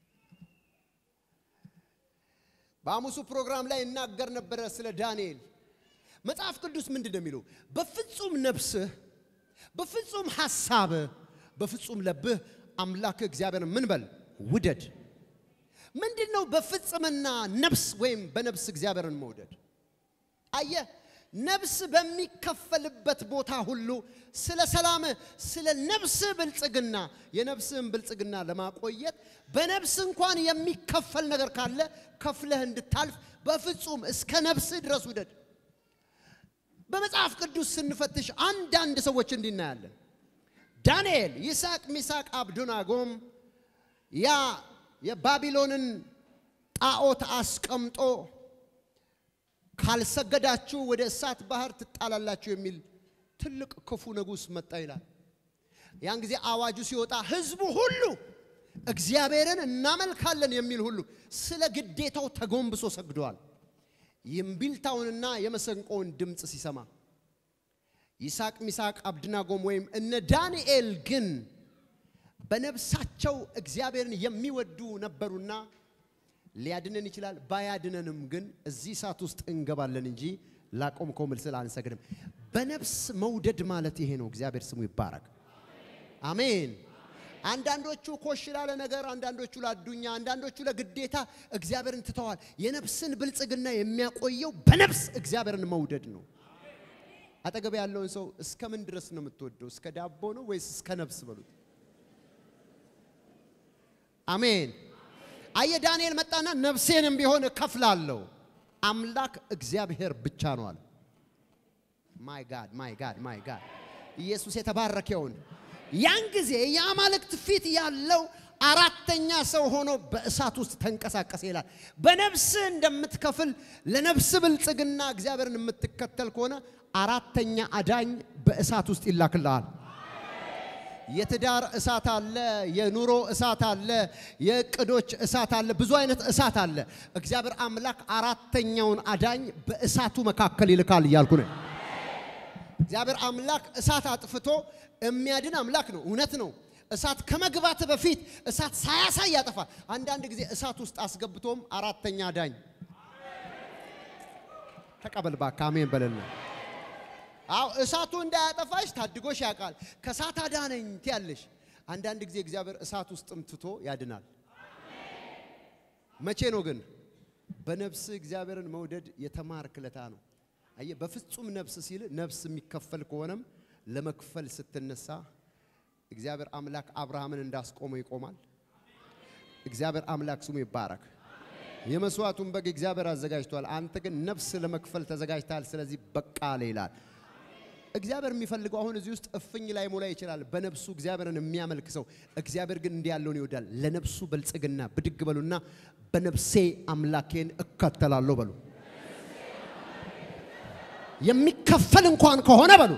በሐሙሱ ፕሮግራም ላይ እናገር ነበረ ስለ ዳንኤል። መጽሐፍ ቅዱስ ምንድን ነው የሚለው? በፍጹም ነፍስህ፣ በፍጹም ሐሳብህ፣ በፍጹም ለብህ አምላክ እግዚአብሔርን ምን በል ውደድ። ምንድን ነው በፍጽምና ነፍስ ወይም በነፍስ እግዚአብሔርን መውደድ? አየህ ነፍስ በሚከፈልበት ቦታ ሁሉ ስለ ሰላም፣ ስለ ነፍስ ብልጽግና የነፍስህን ብልጽግና ለማቆየት በነፍስ እንኳን የሚከፈል ነገር ካለ ከፍለህ እንድታልፍ በፍጹም እስከ ነፍስህ ድረስ ውደድ። በመጽሐፍ ቅዱስ ስንፈትሽ አንዳንድ ሰዎች እንዲህ እናያለን። ዳንኤል፣ ይስሐቅ፣ ሚሳቅ፣ አብዱናጎም ያ የባቢሎንን ጣዖት አስቀምጦ ካልሰገዳችሁ ወደ እሳት ባህር ትጣላላችሁ የሚል ትልቅ ክፉ ንጉሥ መጣ ይላል። ያን ጊዜ አዋጁ ሲወጣ ሕዝቡ ሁሉ እግዚአብሔርን እናመልካለን የሚል ሁሉ ስለ ግዴታው ተጎንብሶ ሰግደዋል። የእምቢልታውንና የመሰንቆውን ድምፅ ሲሰማ ይስሐቅ፣ ሚሳቅ፣ አብድናጎም ወይም እነ ዳንኤል ግን በነፍሳቸው እግዚአብሔርን የሚወዱ ነበሩና ሊያድነን ይችላል። ባያድነንም ግን እዚህ እሳት ውስጥ እንገባለን እንጂ ላቆምከው ምስል አንሰግድም። በነፍስ መውደድ ማለት ይሄ ነው። እግዚአብሔር ስሙ ይባረክ። አሜን። አንዳንዶቹ ኮሽ ላለ ነገር፣ አንዳንዶቹ ላዱኛ፣ አንዳንዶቹ ለግዴታ እግዚአብሔርን ትተዋል። የነፍስን ብልጽግና የሚያቆየው በነፍስ እግዚአብሔርን መውደድ ነው። አጠገብ ያለውን ሰው እስከ ምን ድረስ ነው የምትወደው? እስከ ዳቦ ነው ወይስ እስከ ነፍስ በሉት። አሜን። አየ ዳንኤል መጣና ነፍሴንም ቢሆን እከፍላለሁ። አምላክ እግዚአብሔር ብቻ ነው አለ። ማይ ጋድ ማይ ጋድ ማይ ጋድ ኢየሱስ የተባረከውን ያን ጊዜ የአማልክት ፊት ያለው አራተኛ ሰው ሆኖ በእሳት ውስጥ ተንቀሳቀሰ ይላል። በነፍስ እንደምትከፍል ለነፍስ ብልጽግና እግዚአብሔርን የምትከተል ከሆነ አራተኛ አዳኝ በእሳት ውስጥ ይላክልሃል። የትዳር እሳት አለ፣ የኑሮ እሳት አለ፣ የእቅዶች እሳት አለ፣ ብዙ አይነት እሳት አለ። እግዚአብሔር አምላክ አራተኛውን አዳኝ በእሳቱ መካከል ይልካል እያልኩ ነው። እግዚአብሔር አምላክ እሳት አጥፍቶ የሚያድን አምላክ ነው። እውነት ነው። እሳት ከመግባት በፊት እሳት ሳያሳይ ያጠፋል። አንዳንድ ጊዜ እሳት ውስጥ አስገብቶም አራተኛ አዳኝ ተቀበል እባክህ አሜን በለና አው እሳቱ እንዳያጠፋሽ ታድጎሽ ያውቃል። ከእሳት አዳነኝ ትያለሽ። አንዳንድ ጊዜ እግዚአብሔር እሳት ውስጥም ትቶ ያድናል። መቼ ነው ግን? በነፍስ እግዚአብሔርን መውደድ የተማርክ ለታ ነው። አየህ፣ በፍጹም ነፍስ ሲል ነፍስ የሚከፈል ከሆነም ለመክፈል ስትነሳ እግዚአብሔር አምላክ አብርሃምን እንዳስቆመው ይቆማል። እግዚአብሔር አምላክ ስሙ ይባረክ። የመስዋዕቱን በግ እግዚአብሔር አዘጋጅቷል። አንተ ግን ነፍስ ለመክፈል ተዘጋጅተሃል። ስለዚህ በቃ አለ ይላል። እግዚአብሔር የሚፈልገው አሁን እዚህ ውስጥ እፍኝ ላይ ሞላ ይችላል። በነፍሱ እግዚአብሔርን የሚያመልክ ሰው እግዚአብሔር ግን እንዲህ ያለውን ይወዳል። ለነፍሱ ብልጽግና ብድግ በሉና በነፍሴ አምላኬን እከተላለሁ በሉ። የሚከፈል እንኳን ከሆነ በሉ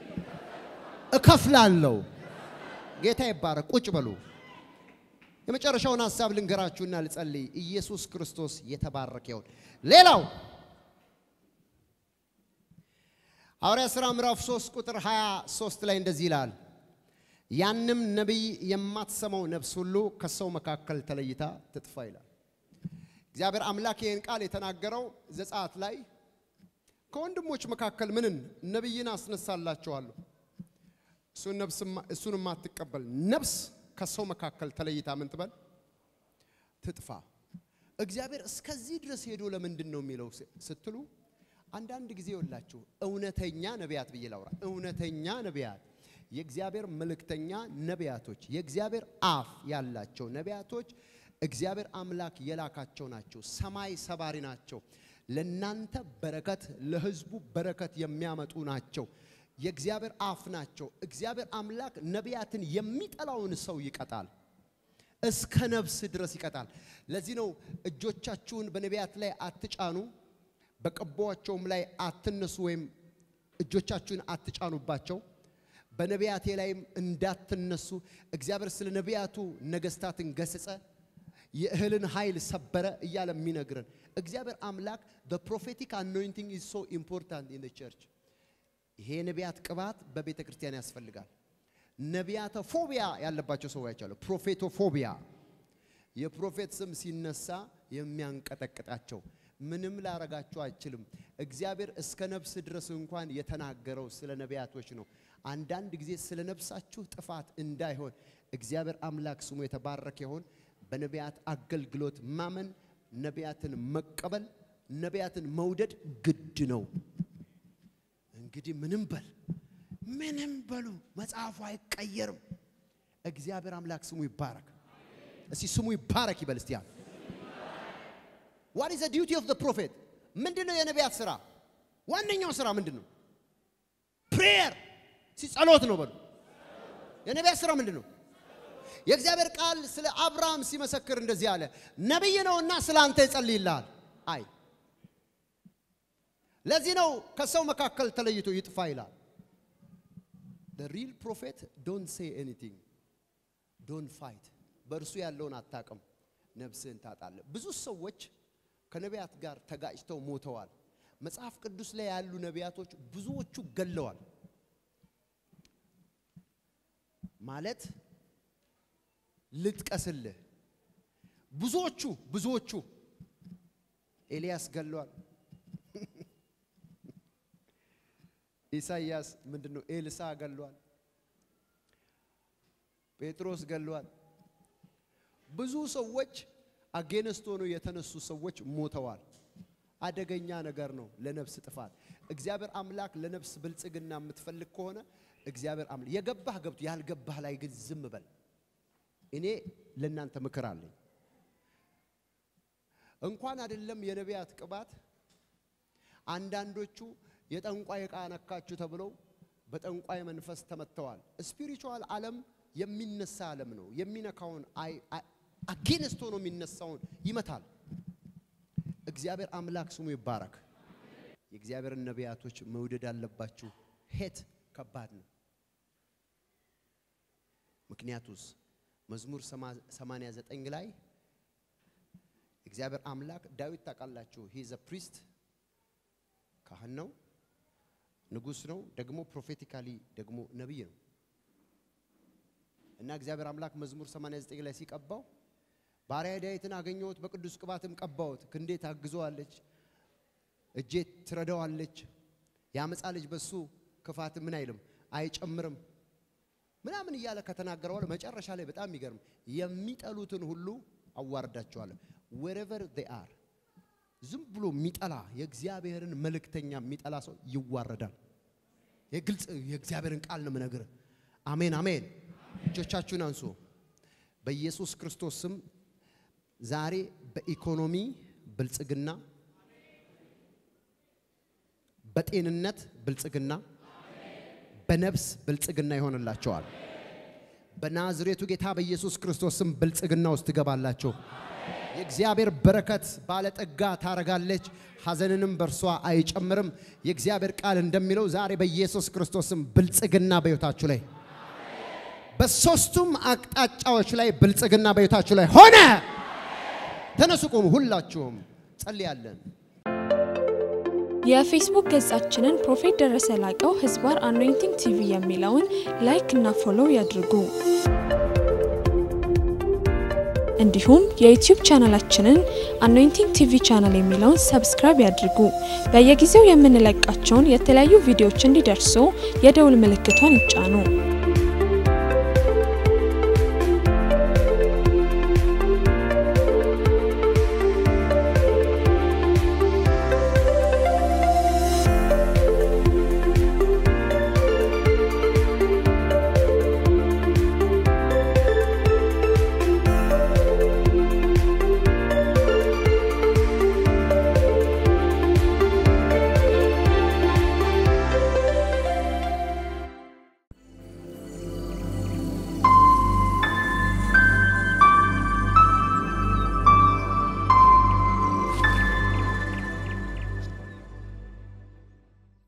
እከፍላለሁ። ጌታ ይባረክ። ቁጭ በሉ። የመጨረሻውን ሀሳብ ልንገራችሁና ልጸልይ። ኢየሱስ ክርስቶስ የተባረከ ይሁን። ሌላው ሐዋርያ ሥራ ምዕራፍ 3 ቁጥር 23 ላይ እንደዚህ ይላል፣ ያንም ነቢይ የማትሰማው ነፍስ ሁሉ ከሰው መካከል ተለይታ ትጥፋ ይላል። እግዚአብሔር አምላክ ይህን ቃል የተናገረው ዘጸአት ላይ ከወንድሞች መካከል ምንን ነቢይን አስነሳላቸዋለሁ እሱን ነፍስ እሱን የማትቀበል ነፍስ ከሰው መካከል ተለይታ ምን ትበል ትጥፋ። እግዚአብሔር እስከዚህ ድረስ ሄዶ ለምንድን ነው የሚለው ስትሉ አንዳንድ ጊዜ ይወላችሁ እውነተኛ ነቢያት ብዬ ላውራ። እውነተኛ ነቢያት የእግዚአብሔር መልእክተኛ ነቢያቶች፣ የእግዚአብሔር አፍ ያላቸው ነቢያቶች እግዚአብሔር አምላክ የላካቸው ናቸው። ሰማይ ሰባሪ ናቸው። ለናንተ በረከት፣ ለሕዝቡ በረከት የሚያመጡ ናቸው። የእግዚአብሔር አፍ ናቸው። እግዚአብሔር አምላክ ነቢያትን የሚጠላውን ሰው ይቀጣል። እስከ ነፍስ ድረስ ይቀጣል። ለዚህ ነው እጆቻችሁን በነቢያት ላይ አትጫኑ፣ በቀባቸውም ላይ አትነሱ፣ ወይም እጆቻችሁን አትጫኑባቸው፣ በነቢያቴ ላይም እንዳትነሱ። እግዚአብሔር ስለ ነቢያቱ ነገስታትን ገሰጸ፣ የእህልን ኃይል ሰበረ እያለ የሚነግረን እግዚአብሔር አምላክ the prophetic anointing is so important in the church ይሄ የነቢያት ቅባት በቤተ ክርስቲያን ያስፈልጋል። ነቢያተ ፎቢያ ያለባቸው ሰዎች አሉ። ፕሮፌቶፎቢያ የፕሮፌት ስም ሲነሳ የሚያንቀጠቅጣቸው ምንም ላረጋቸው አይችልም። እግዚአብሔር እስከ ነፍስ ድረስ እንኳን የተናገረው ስለ ነቢያቶች ነው። አንዳንድ ጊዜ ስለ ነፍሳችሁ ጥፋት እንዳይሆን እግዚአብሔር አምላክ ስሙ የተባረከ ይሆን። በነቢያት አገልግሎት ማመን፣ ነቢያትን መቀበል፣ ነቢያትን መውደድ ግድ ነው። እንግዲህ ምንም በል ምንም በሉ መጽሐፉ አይቀየርም። እግዚአብሔር አምላክ ስሙ ይባረክ። እስቲ ስሙ ይባረክ ይበል እስቲ። ያ what is the duty of the prophet ምንድነው የነቢያት ስራ? ዋነኛው ስራ ምንድነው? ፕሬየር ሲጸሎት ነው በሉ። የነቢያት ስራ ምንድነው? የእግዚአብሔር ቃል ስለ አብርሃም ሲመሰክር እንደዚህ አለ፣ ነቢይ ነውና ስለ አንተ ይጸልይልሃል። አይ ለዚህ ነው ከሰው መካከል ተለይቶ ይጥፋ ይላል። the real prophet don't say anything don't fight በእርሱ ያለውን አታቅም፣ ነፍስህን ታጣለህ። ብዙ ሰዎች ከነቢያት ጋር ተጋጭተው ሞተዋል። መጽሐፍ ቅዱስ ላይ ያሉ ነቢያቶች ብዙዎቹ ገለዋል። ማለት ልጥቀስልህ፣ ብዙዎቹ ብዙዎቹ ኤልያስ ገለዋል። ኢሳይያስ ምንድን ነው? ኤልሳ ገሏል። ጴጥሮስ ገሏል። ብዙ ሰዎች አጌነስት ሆነው የተነሱ ሰዎች ሞተዋል። አደገኛ ነገር ነው ለነፍስ ጥፋት። እግዚአብሔር አምላክ ለነፍስ ብልጽግና የምትፈልግ ከሆነ እግዚአብሔር አምላክ የገባህ ገብቶ ያልገባህ ላይ ግን ዝም በል። እኔ ለእናንተ ምክር አለኝ። እንኳን አይደለም የነቢያት ቅባት አንዳንዶቹ የጠንቋይ ዕቃ ነካችሁ ተብለው በጠንቋይ መንፈስ ተመትተዋል። ስፒሪቹዋል ዓለም የሚነሳ ዓለም ነው። የሚነካውን አጌንስት ሆኖ የሚነሳውን ይመታል። እግዚአብሔር አምላክ ስሙ ይባረክ። የእግዚአብሔርን ነቢያቶች መውደድ አለባችሁ። ሄት ከባድ ነው። ምክንያቱስ መዝሙር 89 ላይ እግዚአብሔር አምላክ ዳዊት ታውቃላችሁ፣ ሂዘ ፕሪስት ካህን ነው ንጉስ ነው። ደግሞ ፕሮፌቲካሊ ደግሞ ነቢይ ነው እና እግዚአብሔር አምላክ መዝሙር 89 ላይ ሲቀባው ባሪያ ዳዊትን አገኘሁት፣ በቅዱስ ቅባትም ቀባሁት። ክንዴ ታግዘዋለች፣ እጄ ትረዳዋለች። የአመፃ ልጅ በሱ ክፋት ምን አይልም አይጨምርም ምናምን እያለ ከተናገረ በኋላ መጨረሻ ላይ በጣም የሚገርም የሚጠሉትን ሁሉ አዋርዳቸዋለሁ wherever they are ዝም ብሎ የሚጠላ የእግዚአብሔርን መልእክተኛ የሚጠላ ሰው ይዋረዳል። የግልጽ የእግዚአብሔርን ቃል ነው የምነግርህ። አሜን አሜን። እጆቻችሁን አንሱ። በኢየሱስ ክርስቶስ ስም ዛሬ በኢኮኖሚ ብልጽግና፣ በጤንነት ብልጽግና፣ በነፍስ ብልጽግና ይሆንላቸዋል። በናዝሬቱ ጌታ በኢየሱስ ክርስቶስ ስም ብልጽግና ውስጥ ትገባላችሁ። የእግዚአብሔር በረከት ባለጠጋ ታረጋለች፣ ሐዘንንም በእርሷ አይጨምርም። የእግዚአብሔር ቃል እንደሚለው ዛሬ በኢየሱስ ክርስቶስም ብልጽግና በሕይወታችሁ ላይ በሶስቱም አቅጣጫዎች ላይ ብልጽግና በሕይወታችሁ ላይ ሆነ። ተነሱ፣ ቁሙ። ሁላችሁም ጸልያለን። የፌስቡክ ገጻችንን ፕሮፌት ደረሰ ላቀው ህዝባር አኖይንቲንግ ቲቪ የሚለውን ላይክ እና ፎሎው ያድርጉ። እንዲሁም የዩቲዩብ ቻናላችንን አኖይንቲንግ ቲቪ ቻናል የሚለውን ሰብስክራይብ ያድርጉ። በየጊዜው የምንለቃቸውን የተለያዩ ቪዲዮዎች እንዲደርሱ የደውል ምልክቷን ይጫኑ።